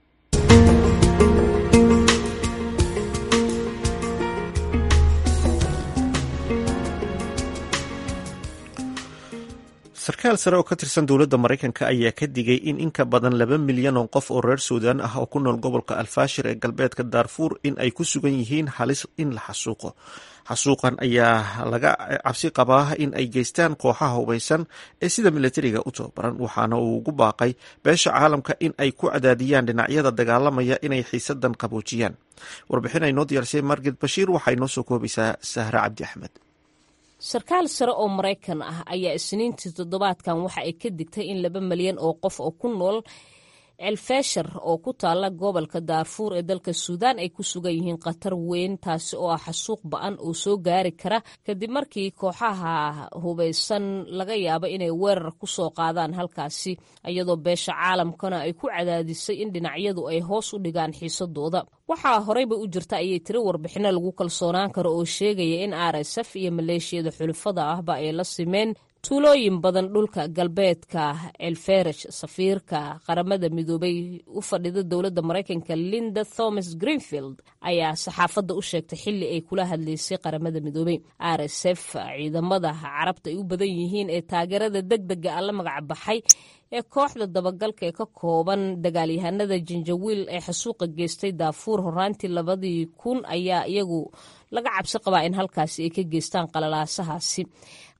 sarkaal sare oo ka tirsan dowladda maraykanka ayaa ka digay in in ka badan laba milyan oo qof oo reer suudaan ah oo ku nool gobolka alfaashir ee galbeedka daarfuur in ay ku sugan yihiin halis in la xasuuqo xasuuqan ayaa laga cabsi qabaa in ay geystaan kooxaha hubaysan ee sida milatariga u tababaran waxaana uu ugu baaqay beesha caalamka in ay ku cadaadiyaan dhinacyada dagaalamaya inay xiisadan qaboojiyaan warbixin ay noo diyaarsay marged bashiir waxay noo soo koobaysaa sahre cabdi axmed sarkaal sare oo maraykan ah ayaa isniintii toddobaadkan waxa ay ka digtay in laba malyan oo qof oo ku nool celfeshar oo ku taala gobolka daarfuur ee dalka suudaan ay ku sugan yihiin khatar weyn taasi oo ah xasuuq ba-an oo soo gaari kara kadib markii kooxaha hubaysan laga yaabo inay weerar ku soo qaadaan halkaasi iyadoo beesha caalamkana ay ku cadaadisay in dhinacyadu ay hoos u dhigaan xiisadooda waxaa horeyba u jirta ayay tiri warbixino lagu kalsoonaan karo oo sheegaya in r s f iyo maleeshiyada xulufada ahba ay la simeen tuulooyin badan dhulka galbeedka elferish safiirka qaramada midoobay u fadhida dowladda maraykanka linda thomas greenfield ayaa saxaafadda u sheegtay xili ay kula hadlaysay qaramada midoobey r s f ciidamada carabta ay u badan yihiin ee taageerada deg dega a la magac baxay ee kooxda dabagalka ee ka kooban dagaalyahanada janjawiil ee xasuuqa geystay daafuur horaantii labadii kun ayaa iyagu laga cabsi qabaa in halkaasi ay ka geystaan qalalaasahaasi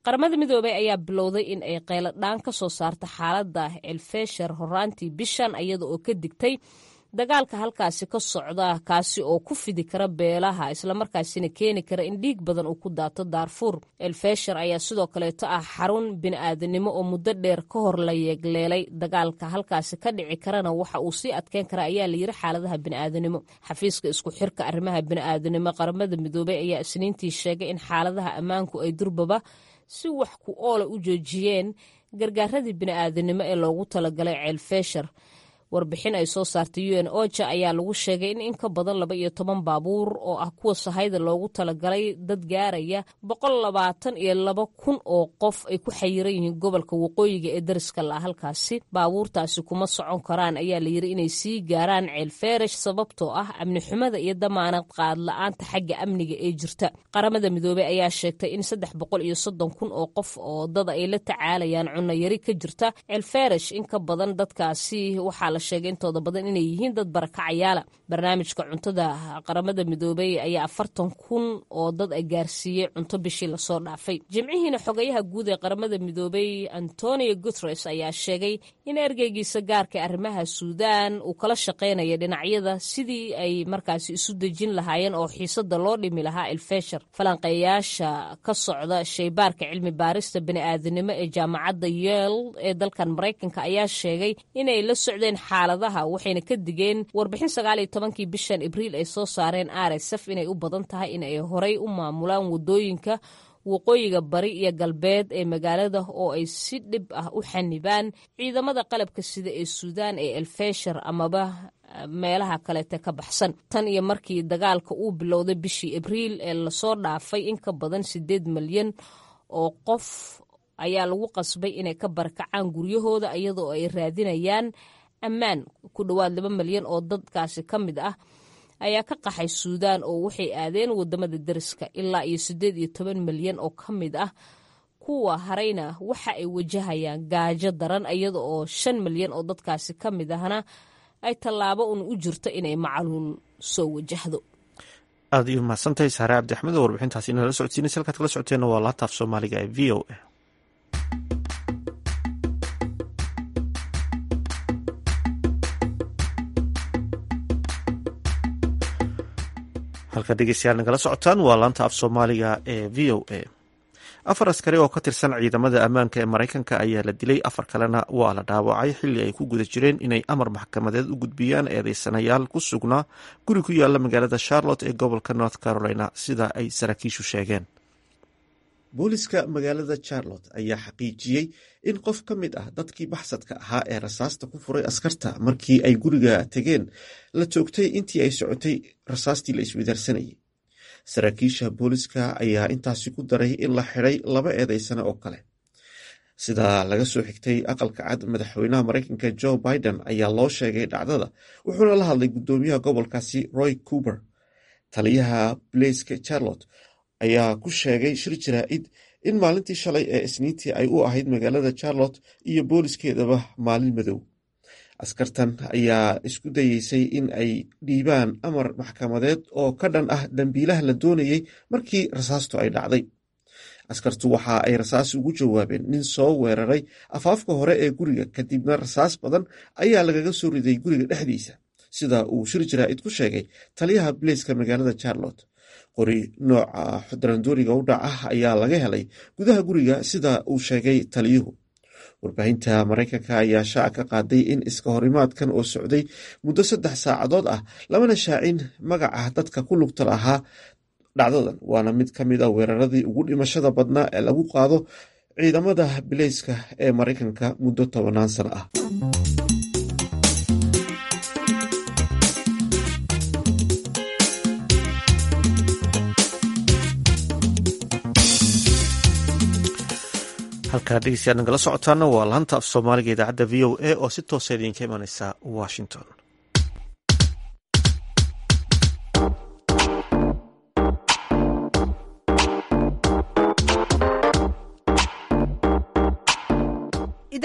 qaramada midoobey ayaa bilowday in ay qayladhaan ka soo saarta xaaladda elfesher horaantii bishan iyada oo ka digtay dagaalka halkaasi ka socda kaasi oo ku fidi kara beelaha islamarkaasina keeni kara in dhiig badan uu ku daato daarfuur elfesher ayaa sidoo kaleeto ah xarun bini'aadanimo oo muddo dheer ka hor la yeegleelay dagaalka halkaasi ka dhici karana waxa uu sii adkeyn kara ayaa layiri xaaladaha bini'aadanimo xafiiska isku xirka arrimaha bini'aadanimo qaramada midoobey ayaa isniintii sheegay in xaaladaha ammaanku ay durbaba si wax ku oola u joojiyeen gargaaradii bini'aadanimo ee loogu talagalay ceelfesher warbixin ay soo saartay u n oja ayaa lagu sheegay in in ka badan laba iyo toban baabuur oo ah kuwa sahayda loogu talagalay dad gaaraya boqol labaatan iyo laba kun oo qof ay ku xayiran yihiin gobolka waqooyiga ee dariska la halkaasi baabuurtaasi kuma socon karaan ayaa layiri inay sii gaaraan ceelfeerash sababtoo ah amni xumada iyo damaanad qaad la-aanta xagga amniga ee jirta qaramada midoobey ayaa sheegtay in saddex boqol iyo soddon kun oo qof oo dad ay la tacaalayaan cunno yari ka jirta ceelfeerash in ka badan dadkaasi waxaa sheegay intooda badan inay yihiin dad barakacayaala barnaamijka cuntada qaramada midoobey ayaa afartan kun oo dad ay gaarsiiyey cunto bishii lasoo dhaafay jimcihiina xogayaha guud ee qaramada midoobey antonio guteres ayaa sheegay in ergeygiisa gaarka arrimaha suudaan uu kala shaqeynaya dhinacyada sidii ay markaasi isu dejin lahaayeen oo xiisada loo dhimi lahaa elfesher falanqeeyaasha ka socda shaybaarka cilmi baarista bini'aadanimo ee jaamacadda yeel ee dalkan maraykanka ayaa sheegay inay la socdeen xaaladaha waxayna ka digeen warbixin sagaal iyo tobankii bishan abriil ay soo saareen rsf inay u badan tahay in ay horey u maamulaan wadooyinka waqooyiga bari iyo galbeed ee magaalada oo ay si dhib ah u xanibaan ciidamada qalabka sida ee suudaan ee elfesher amaba meelaha kaleete ka baxsan tan iyo markii dagaalka uu bilowday bishii abriil ee lasoo dhaafay in ka badan sideed milyan oo qof ayaa lagu qasbay inay ka barakacaan guryahooda iyadoo ay raadinayaan ammaan ku dhowaad laba milyan oo dadkaasi ka mid ah ayaa ka qaxay suudaan oo waxay aadeen wadamada deriska ilaa iyo siddeed iyo toban milyan oo ka mid ah kuwa harayna waxa ay wajahayaan gaajo daran iyada oo shan milyan oo dadkaasi ka mid ahna ay tallaabo un u jirto inay macaluul soo wajahdo aad iyo mahadsantahay saare cabdi axmed oo warbixintaasi inala socodsiinaysa halkaad kala socoteenna waa laataaf soomaaliga ee v o a halka dhegeystayaal nagala socotaan waa laanta af soomaaliga ee v o a afar askari oo ka tirsan ciidamada ammaanka ee maraykanka ayaa la dilay afar kalena waa la dhaawacay xilli ay ku guda jireen inay amar maxkamadeed u gudbiyaan eedeysanayaal ku sugnaa guri ku yaala magaalada charlotte ee gobolka north carolina sida ay saraakiishu sheegeen booliska magaalada charlotte ayaa xaqiijiyey in qof ka mid ah dadkii baxsadka ahaa ee rasaasta ku furay askarta markii ay guriga tegeen la joogtay intii ay socotay rasaastii la iswadaarsanayay saraakiisha booliska ayaa intaasi ku daray in la xiday laba eedeysane oo kale sida laga soo xigtay aqalka cad madaxweynaha maraykanka joe biden ayaa loo sheegay dhacdada wuxuuna la hadlay guddoomiyaha gobolkaasi roy cuber taliyaha blaiska charlotte ayaa ku sheegay shir jaraa'id in maalintii shalay ee isniintii ay u ahayd magaalada charlotte iyo booliskeedaba maalin madow askartan ayaa isku dayeysay in ay dhiibaan amar maxkamadeed oo ka dhan ah dambiilaha la doonayey markii rasaastu ay dhacday askartu waxa ay rasaas ugu jawaabeen nin soo weeraray afaafka hore ee guriga kadibna rasaas badan ayaa lagaga soo riday guriga dhexdiisa sida uu shir jaraa'id ku sheegay taliyaha blaiska magaalada charlotte qori nooca darandooriga u dhaca ayaa laga helay gudaha guriga sida uu sheegay taliyuhu warbaahinta maraykanka ayaa shaaca ka qaaday in iska horimaadkan oo socday muddo saddex saacadood ah lamana shaacin magaca dadka ku lugta lahaa dhacdadan waana mid ka mid a weeraradii ugu dhimashada badnaa ee lagu qaado ciidamada bileyska ee maraykanka muddo tobanaan sano ah halkaa dhegeystayaad nagala socotaana waa laanta af soomaaliga idaacadda v o a oo si toosa idinka imaneysa washington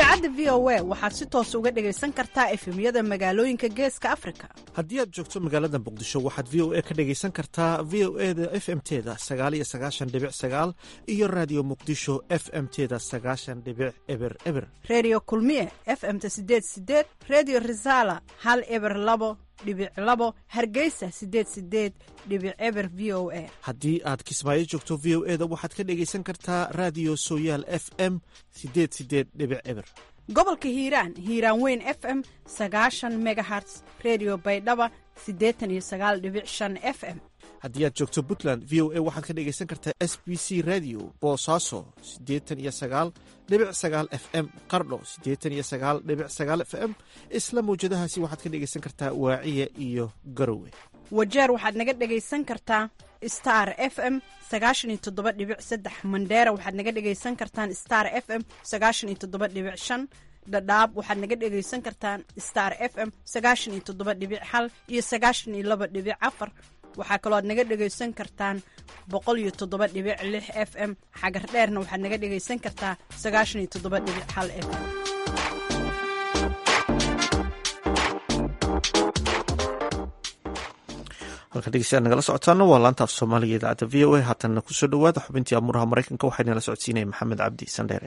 idaacadda v o a waxaad si toos uga dhegaysan kartaa efemyada magaalooyinka geeska afrika haddii aad joogto magaalada muqdisho waxaad v o a ka dhegaysan kartaa v o e da f m teda sagaal iyo sagaashan dhibic sagaal iyo raadiyo muqdisho f m teda sagaashan dhibic eber eber redio kulmiye f m ta sideed sideed redio resala hal eber labo dhibic labo hargeysa sideed sideed dhibic eber v o a haddii aad kismaayo joogto v o e da waxaad ka dhegaysan kartaa raadiyo sooyaal f m sideed sideed dhibic eber gobolka hiiraan hiiraan weyn f m sagaashan megaherts redio baydhaba siddeetan iyo sagaal dhibic shan f m haddii aad joogto puntland v o a waxaad ka dhegaysan kartaa s b c radio boosaaso siddeetan iyo sagaal dhibic sagaal f m qardho siddeetan iyo sagaal dhibic sagaal f m isla mawjadahaasi waxaad ka dhegaysan kartaa waaciya iyo garowe wajeer waxaad naga dhegaysan kartaa star f m sagaashan iyo toddoba dhibic saddex mandheera waxaad naga dhegaysan kartaan star f m sagaashan iyo toddoba dhibic shan dhadhaab waxaad naga dhegaysan kartaan star f m sagaashan iyo toddoba dhibic hal iyo sagaashan iyo laba dhibic afar waxaa kaloo aad naga dhegaysan kartaan boqol iyo toddoba dhibic lix f m xagar dheerna waxaad naga dhegaysan kartaa sagaashan iyo toddoba dhibic hal f m halka dhegeystayaal nagala socotaana waa laanta af soomaaliga idaacadda v o a haatanna kusoo dhowaada xubintii amuuraha maraykanka waxaynala socodsiinaya maxamed cabdi sandheere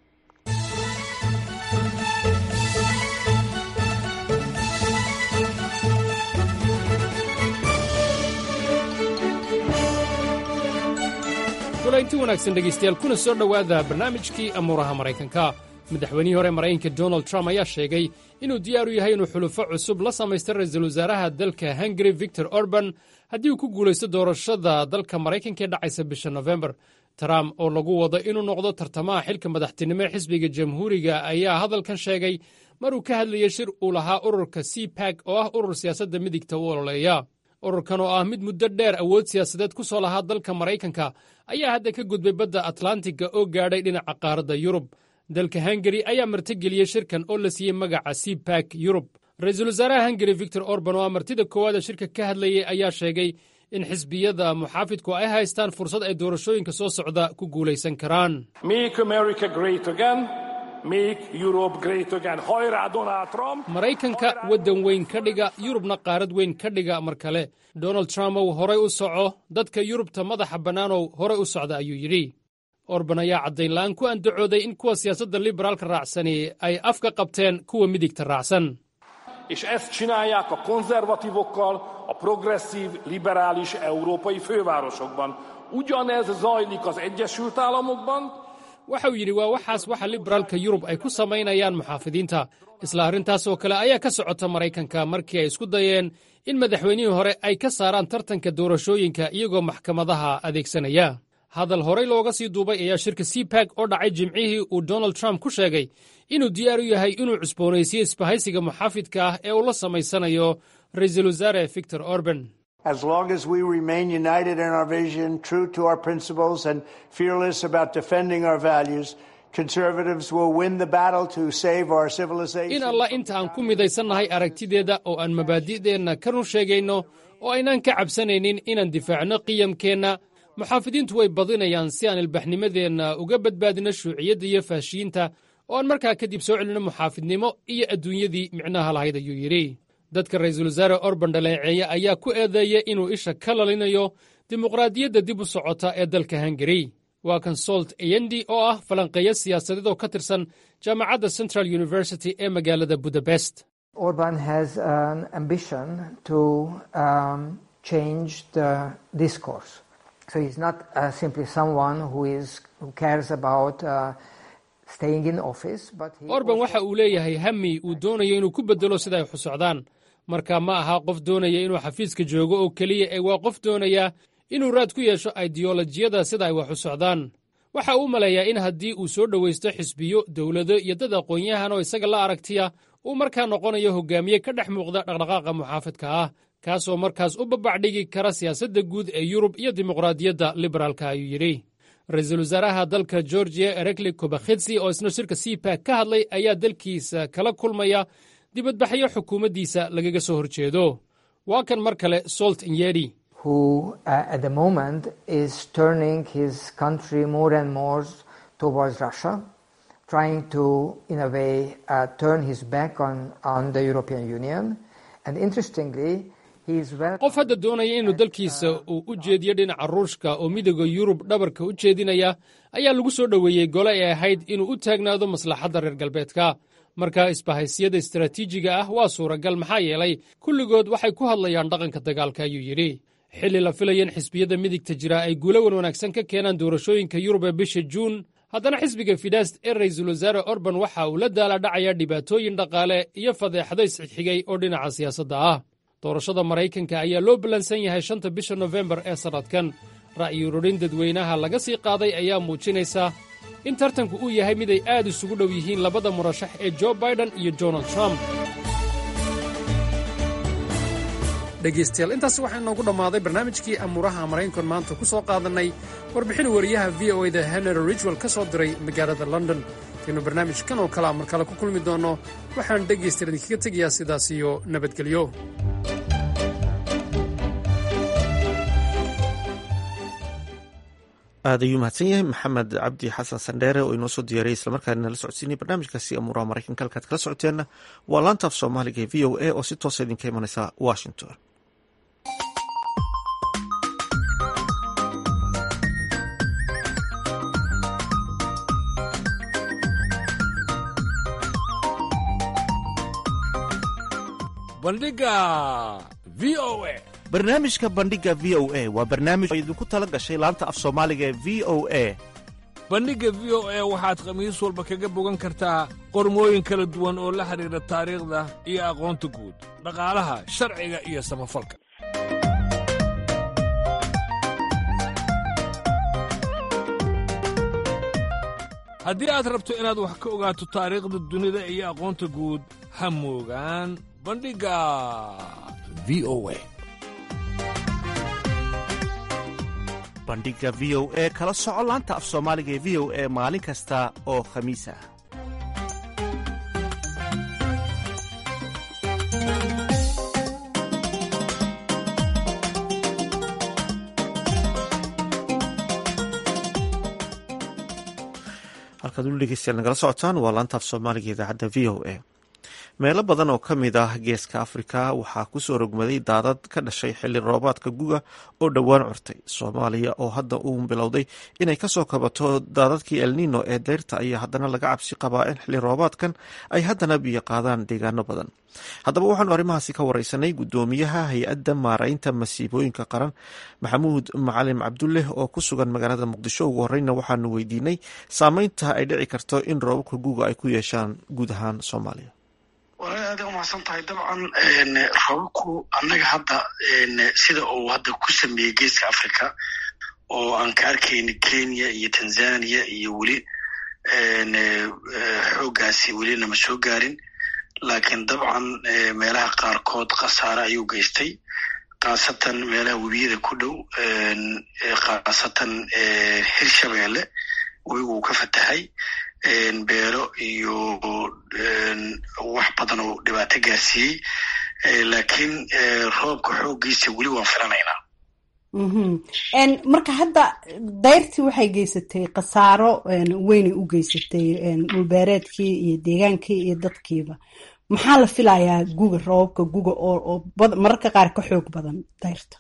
golaynti wanaagsan dhegaystayaal kuna soo dhowaada barnaamijkii amuuraha maraykanka madaxweynihii hore maraykanka donald trump ayaa sheegay inuu diyaar u yahay inuu xulufo cusub la samaysta ra'iisul wasaaraha dalka hungari victor orban haddii uu ku guulaysto doorashada dalka maraykanka ee dhacaysa bisha nofembar trump oo lagu wado inuu noqdo tartamaha xilka madaxtinimo ee xisbiga jamhuuriga ayaa hadalkan sheegay maruu ka hadlayay shir uu lahaa ururka c bag oo ah urur siyaasadda midigta u ololeeya ururkan oo ah mid muddo dheer awood siyaasadeed ku soo lahaa dalka maraykanka ayaa hadda ka gudbay badda atlantiga oo gaadhay dhinaca qaaradda yurub dalka hungari ayaa martigeliyey shirkan oo la siiyey magaca c bag yurub ra-iisul wasaaraha hungari victor orban oo ah martida koowaada shirka ka hadlayay ayaa sheegay in xisbiyada muxaafidku ay haystaan fursad ay doorashooyinka soo socda ku guulaysan karaan maraykanka waddan weyn ka dhiga yurubna qaarad weyn ka dhiga mar kale donald trump ow horay u soco dadka yurubta madaxa bannaanow horay u socda ayuu yidhi orban ayaa caddayn la'aan ku andacooday in kuwa siyaasadda liberaalka raacsani ay afka qabteen kuwa midigta raacsan és ezt csinálják a konzervatívokkal a progresszív, liberális európai fővárosokban. Ugyanez zajlik az Egyesült Államokban, waxa uu yidhi waa waxaas waxa liberaalka yurub ay ku samaynayaan muxaafidiinta isla arrintaas oo kale ayaa ka socota maraykanka markii ay isku dayeen in madaxweynihii hore ay ka saaraan tartanka doorashooyinka iyagoo maxkamadaha adeegsanaya hadal horey looga sii duubay ayaa shirka cbag oo dhacay jimcihii uu donald trump ku sheegay inuu diyaar u yahay inuu cusboonaysiyo isbahaysiga muxaafidka ah ee uu la samaysanayo ra'iisul wasaare victor orban As long as we remain united in our vision, true to our principles, and fearless about defending our values, conservatives will win the battle to save our civilization. in allah inta aan ku midaysannahay aragtideeda oo aan mabaadi'deenna ka run sheegayno oo aynaan ka cabsanaynin inaan difaacno qiyamkeenna muxaafidiintu way badinayaan si aan ilbaxnimadeenna uga badbaadino shuuciyadda iyo faashiyiinta oo aan markaa kadib soo celinno muxaafidnimo iyo adduunyadii micnaha lahayd ayuu yidhi dadka ra'iisul wasaare orban dhaleeceeye ayaa ku eedeeyay inuu isha ka lalinayo dimuqraadiyadda dib u socota ee dalka hungari waa kan solt eyendi oo ah falanqeeyo siyaasadeed oo ka tirsan jaamacadda central university ee magaalada budapest Orban has an ambition to um, change the discourse. So he's not uh, simply someone who is who cares about uh, staying in office, but he orban waxa uu leeyahay hami uu doonayo inuu ku beddelo sida ay xusocdaan marka ma aha qof doonaya inuu xafiiska joogo oo keliya ee waa qof doonaya inuu raad ku yeesho aidiyolojiyada sida ay wax u socdaan waxa uu maleeyaa in haddii uu soo dhowaysto xisbiyo dowlado iyo dad aqoon-yahan oo isaga la aragtiya uu markaa noqonayo hogaamiye ka dhex muuqda dhaqdhaqaaqa muxaafidka ah kaasoo markaas u babacdhigi kara siyaasadda guud ee yurub iyo dimuqraadiyadda liberaalka ayuu yidhi ra-iisul wasaaraha dalka georgiya erekli kobakhidsi oo isna shirka cbag ka hadlay ayaa dalkiisa kala kulmaya dibadbaxyo xukuumaddiisa lagaga soo horjeedo waa kan mar kale solt inyedi who uh, at the moment is turning his country more and more towards Russia, trying to, in a way, uh, turn his back on, on the European Union. And interestingly, he is well. qof hadda doonaya inuu dalkiisa uu u jeediyo dhinaca ruushka oo midooda yurub dhabarka u jeedinaya ayaa lagu soo dhoweeyey gole ay ahayd inuu u taagnaado maslaxadda reer galbeedka marka isbahaysiyada istaraatiijiga ah waa suuragal maxaa yeelay kulligood waxay ku hadlayaan dhaqanka dagaalka ayuu yidhi xilli la filaya in xisbiyada midigta jira ay guulo wan wanaagsan ka keenaan doorashooyinka yurub ee bisha juun haddana xisbiga fidast ee ra'iisul wasaare orban waxa uu la daaladhacayaa dhibaatooyin dhaqaale iyo fadeexado isxigxigay oo dhinaca siyaasadda ah doorashada maraykanka ayaa loo ballansan yahay shanta bisha nofembar ee sannadkan ra'yi ururin dadweynaha laga sii qaaday ayaa muujinaysa in tartanku uu yahay mid ay aad isugu dhow yihiin labada murashax ee jo baiden iyo donald trump dhegaystayaal intaas waxaa inoogu dhammaaday barnaamijkii amuuraha maraykankan maanta ku soo qaadannay warbixin wariyaha v o eda henry ridgwell ka soo diray magaalada london intaynu barnaamijkan oo kalea mar kale ku kulmi doonno waxaan dhegaystayaal idinkaga tegayaa sidaas iyo nabadgelyo aad ayuu mahadsan yahay maxamed cabdi xasan sandheere oo inoo soo diyaariyay islamarkaana nala socodsiinay barnaamijkaasi amuuraha maraykanka halkaad kala socoteenna waa laanta af soomaaliga ee v o a oo si toosa idinka imanaysa washington bandhiga v o a barnaamijka bandhiga v o a waa barnaamij oo idinku tala gashay laanta af soomaaliga ee v o a bandhigga v o a waxaad khamiis walba kaga bogan kartaa qormooyin kala duwan oo la xidhiidha taariikhda iyo aqoonta guud dhaqaalaha sharciga iyo samafalka haddii aad rabto inaad wax ka ogaato taariikhda dunida iyo aqoonta guud ha moogaan bandhigga v o a bandhiga v o e kala soco laanta af soomaaliga ee v o e maalin kasta oo khamiis ah halkaad ulu dhegeystayaal nagala socotaan waa laanta af soomaaliga idaacadda v o a meelo badan oo ka mid ah geeska afrika waxaa kusoo rogmaday daadad ka dhashay xilli roobaadka guga oo dhowaan curtay soomaaliya oo hadda uu bilowday inay kasoo kabato daadadkii elnino ee deyrta ayaa haddana laga cabsi qabaa in xilli roobaadkan ay haddana biyo qaadaan deegaano badan haddaba waxaanu arrimahaasi ka wareysanay guddoomiyaha hay-adda maaraynta masiibooyinka qaran maxamuud macalin cabdulleh oo ku sugan magaalada muqdisho ugu horeyna waxaanu weydiinay saameynta ay dhici karto in roobabka guga ay ku yeeshaan guud ahaan soomaaliya walaal aada umahadsan tahay dabcan roobabku annaga hadda sida uu hadda ku sameeyey geeska africa oo aan ka arkayna kenya iyo tanzania iyo weli xooggaasi weli nama soo gaarin laakiin dabcan meelaha qaarkood khasaare ayuu geystay khaasatan meelaha webiyada ku dhow khaasatan hirshabeelle webigu uu ka fatahay beero iyo wax badan oo dhibaato gaarsiiyey laakiin roobka xooggiisa weli waan filanaynaa marka hadda dayrtii waxay geysatay khasaaro weynay u geysatay dhulbeereedkii iyo deegaankii iyo dadkiiba maxaa la filayaa guga roobabka guga oo mararka qaar ka xoog badan dayrta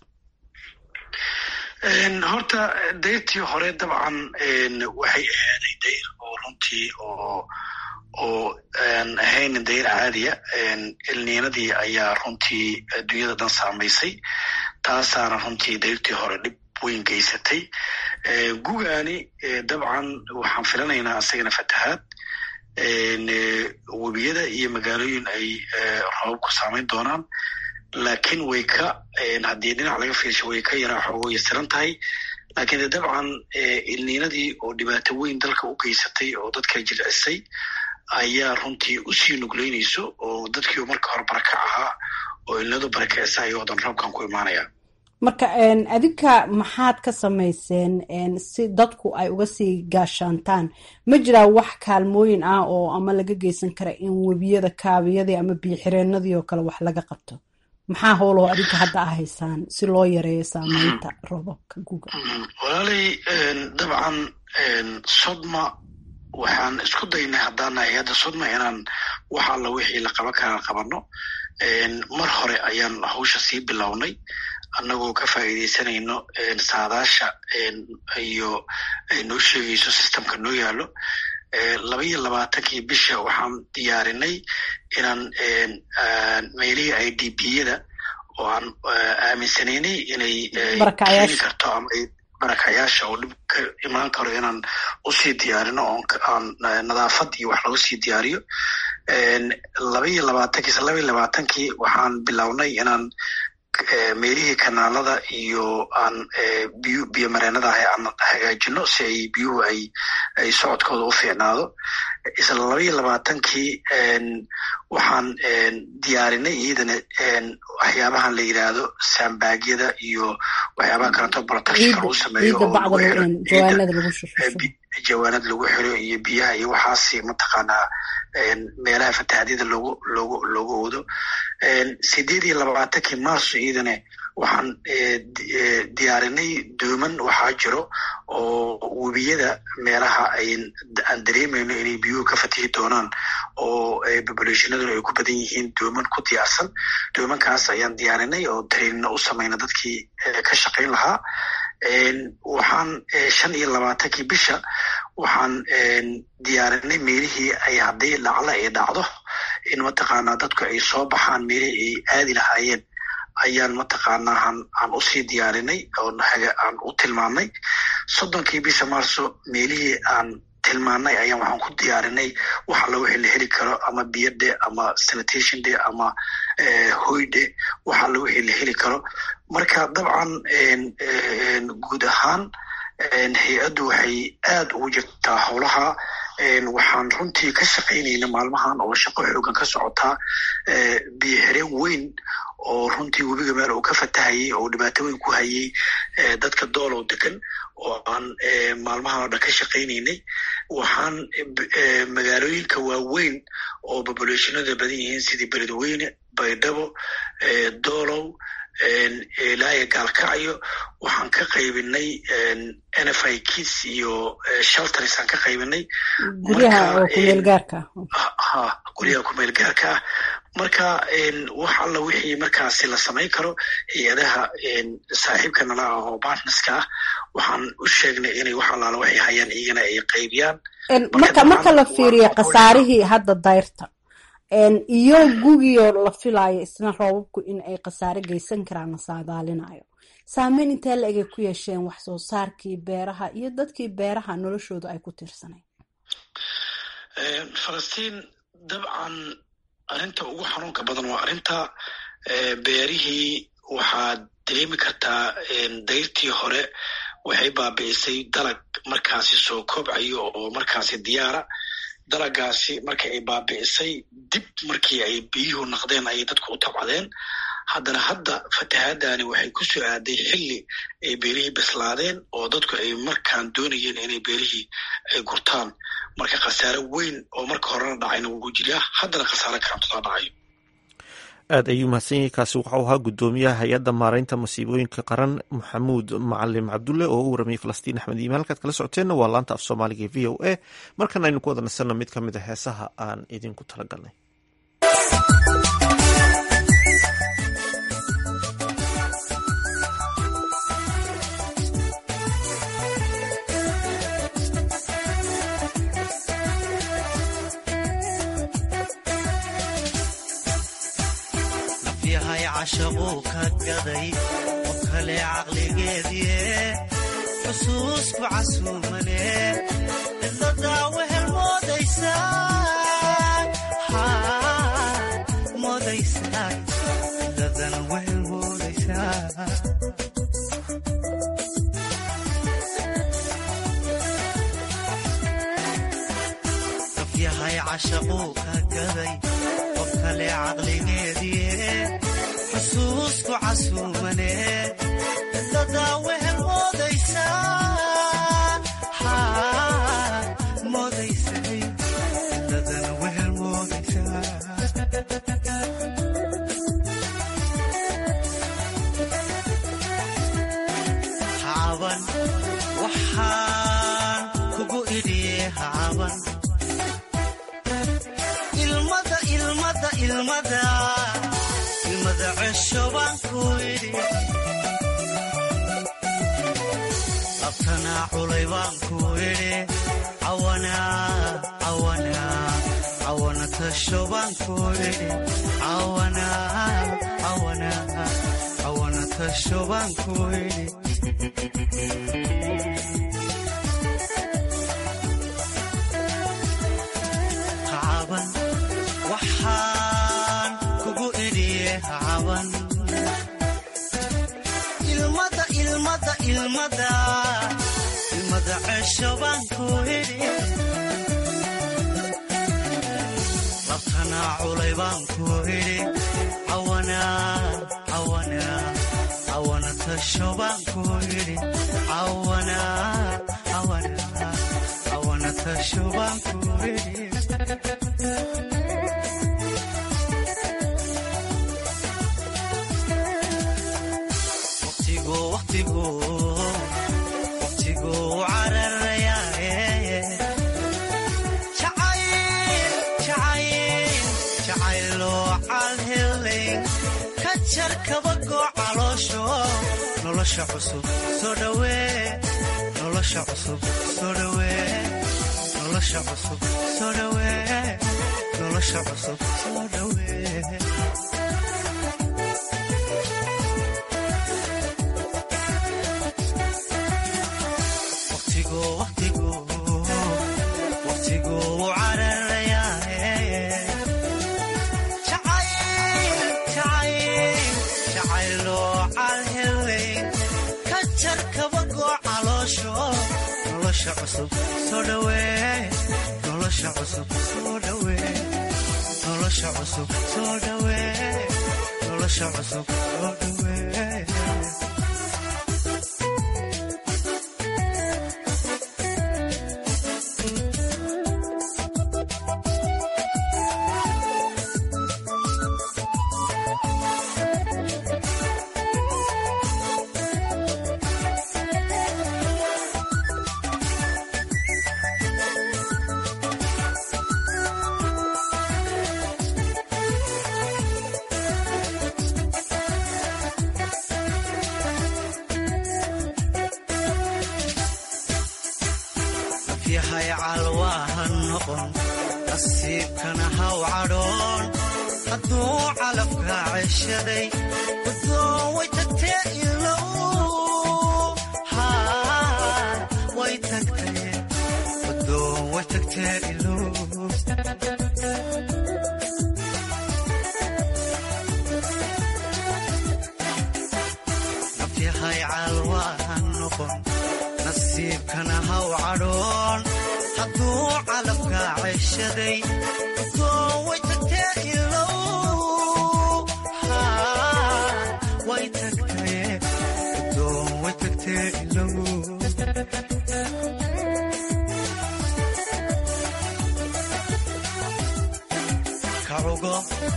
horta dayrtii hore dabcan waxay ahaaday dayr oo runtii oo oo aan ahayn dayr caadiya elniinadii ayaa runtii adduunyada dhan saamaysay taasaana runtii dayrtii hore dhib weyn geysatay gugaani dabcan waxaan filanaynaa isagana fatahaad webiyada iyo magaalooyin ay roobabku saamayn doonaan laakiin way ka haddii dhinac laga fiirsho way ka yaraa xoogo yasiran tahay laakiin de dabcan ilniinadii oo dhibaato weyn dalka u geysatay oo dadka jilcisay ayaa runtii usii nugleynayso oo dadkii marka hore baraka ahaa oo ilnadu barakeysa ayuu dan roobkan ku imaanaya marka adinka maxaad ka samayseen si dadku ay uga sii gaashaantaan ma jiraa wax kaalmooyin ah oo ama laga geysan kara in webiyada kaabiyadii ama biyoxireenadii oo kale wax laga qabto maxaa howloo adinka hadda ah haysaan si loo yareeyo saameynta roobabka guga walaalay dabcan sodma waxaan isku daynay haddaana hay-adda sudma inaan wax alla wixii la qaban karaa qabano mar hore ayaan hawsha sii bilownay annagoo ka faa'iidaysanayno saadaasha iyo ay noo sheegayso systemka noo yaalo laba iyo labaatankii bisha waxaan diyaarinay inaan meelihii i d b yada oo aan aaminsanaynay inay keeni karto ama barakayaasha oo dhib ka imaan karo inaan usii diyaarino oon nadaafad iyo wax lagu sii diyaariyo laba iyo labaatankii laba iyo labaatankii waxaan bilownay inaan meelihii kanaalada iyo aan biyu biyo mareenada ahay aan hagaajino si ay biyuhu ay ay socodkooda u fiicnaado isla laba iyo labaatankii waxaan diyaarinay iyadana waxyaabahan la yidhaahdo sambaagyada iyo waxyaabaha kaleeto protectionka lagu sameeyo oo jawaanad lagu xiro iyo biyaha iyo waxaasi mataqaanaa meelaha fatahaadyada logu logu loogu oodo sideed iyo labaatankii marso iyadana waxaan diyaarinay dooman waxaa jiro oo webiyada meelaha aan dareemayno inay biyuhu ka fatihi doonaan oo populationaduna ay ku badan yihiin dooman ku diyaarsan doomankaas ayaan diyaarinay oo trainina u samayna dadkii ka shaqayn lahaa waxaan shan iyo labaatankii bisha waxaan diyaarinay meelihii ay haddii dhacla ay dhacdo in mataqaanaa dadku ay soo baxaan meelihii ay aadi lahaayeen ayaan mataqaanaa aan usii diyaarinay aan u tilmaamnay soddonkii bisha marso meelihii aan tilmaanay ayaan waxaan ku diyaarinay wax alla wixii la heli karo ama biyo dhe ama sanitation dhe ama hoy dhe wax alla wixii la heli karo marka dabcan guud ahaan hay-addu waxay aad ugu jirtaa howlaha waxaan runtii ka shaqaynayna maalmahan oo shaqo xoogan ka socotaa biyo xireen weyn oo runtii webiga meel uu ka fatahayay oo dhibaato weyn ku hayay dadka doolow degan oo aan maalmahan oo dhan ka shaqaynaynay waxaan magaalooyinka waaweyn oo populationada badan yihiin sidii beledweyne baydhabo doolow ilaaya gaalkacyo waxaan ka qaybinay n f i kids iyo shelters aan ka qaybinay guryaha kumeel gaarka ha guryaha kumeel gaarka ah marka wax alla wixii markaasi la samayn karo hay-adaha saaxiibka nala ah oo partnerska ah waxaan u sheegnay inay wax allaala waxay hayaan iyagana ay qaybiyaan marka marka la fiiriyo khasaarihii hadda dayrta iyo gugiyoo la filaayo isna roobabku in ay khasaare geysan karaan la saadaalinayo saameyn intee la egay ku yeesheen wax soo saarkii beeraha iyo dadkii beeraha noloshooda ay ku tirsanayn falastiin dabcan arrinta ugu xanuunka badan waa arrinta beerihii waxaad dareemi kartaa dayrtii hore waxay baabi'isay dalag markaasi soo kobcayo oo markaasi diyaara dalagaasi marka ay baabi'isay dib markii ay biyuhu naqdeen ayay dadku u tabcadeen haddana hadda fatahaadani waxay ku soo aaday xilli ay beerihii bislaadeen oo dadku ay markaan doonayeen inay beerihii ay gurtaan marka khasaare weyn oo marka horena dhacayna wuu jiraa haddana khasaare karantodaa dhacayo aad ayuu mahadsan yahay kaasi waxau ahaa guddoomiyaha hay-adda maaraynta masiibooyinka qaran maxamuud macalim cabdulle oo u waramayay falastiin axmed iimaan halkaad kala socoteenna waa laanta af soomaaliga e v o a markana aynu ku wada nasanno mid ka mid a heesaha aan idinku talagalnay cashaquu ka gaday qof kale caqligeedie xusuusku casuumane cidladaa wehel moodaysaa cidladana wehel moodaysaa qof yahay cashaquu ka gaday qof kale caqligeedie xusuusku casuumane cidladaa wehel moodaysaa moodaysay cidladana wehel moodaysaa hacaban waxaan kugu idhiye hacaban labtanaa culay baan ku idhi cawana cawana cawana tasho baan ku idhi cawana cawana cawana tasho baan ku idhi caban waxaan kugu idhiye caban ilmada ilmada ilmada ilmada cesho baan ku idhi labtanaa culay baan ku idhi cawana cawana cawana tasho baan ku idhi cawana cawana cawana tasho baan ku idhi waqtigu waqtigu waqtigu cararayaaye jacayl jacayl jacayloo calhelay ka jar kabagoo caloosho nolosha cusub soo dhawee nolosha cusub soo dhawee nolosha cusub soo dhawee nolosha cusub soo dhawee waqtigu waqtigu waqtigu cararayaaye jacayl jacayl jacayloo calhelay ka jar kabagoo caloosho nolosha cusub soo dhawee nolosha cusub soo dhawee nolosha cusub soo dhawee nolosha cusub soo dhawee yahay calwaahan noqon nasiibkana haw cadhoon hadduu calafka ceshaday wadoon way tagtee ilow haa way tagtee wadoon way tagtee ilow nafyahay calwaahan noqon nasiibkana haw cadhoon hadduu calafka ceshaday wadoon way tagtee ilow haa way tagtee wadoon way tagtee ilow kacugo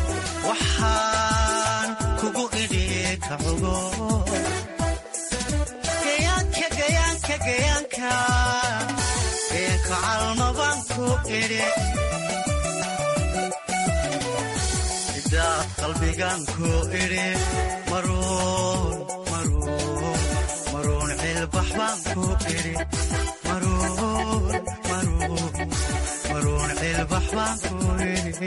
waxaan kugu idhi kacugo gayaanka gayaanka gayaanka gayaanka calmabaan ku idhi sidaad qalbigan ku idhi maruun maruun maruun cilbax baan ku idhi maruun maruun maruun cilbax baan ku idhi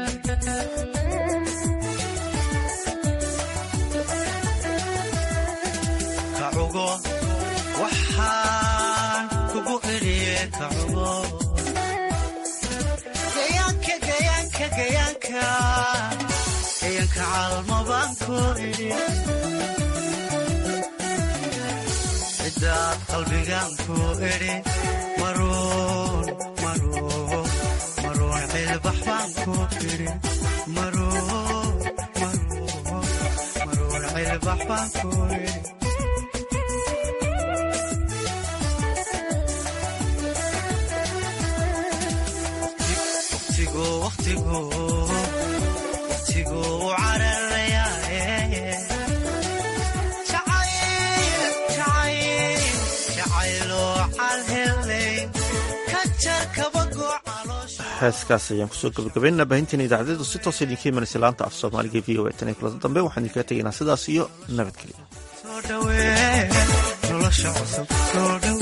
kacugo waxaan kugu idhiye kacugo gayaanka gayaanka gayaanka gayaanka calmo baan ku idhi cidaad qalbigan ku idhi maruun maruun maruun cilbax baan ku idhi maruun maruun maruun cilbax baan ku idhi waqtigu waqtigu waqtigu cararayaaye jacayl jacayl jacayloo calhelay ka jar kabagoo heeskaas ayaan kusoo gabagabaynaa baahinteena idaacadeedu si toos idinka imanaysa laanta af soomaaliga v o e tan iyo kulada dambe waxaan idinkaga tegaynaa sidaas iyo nabadgelya soo dhawee nolosha cusub soo dhawe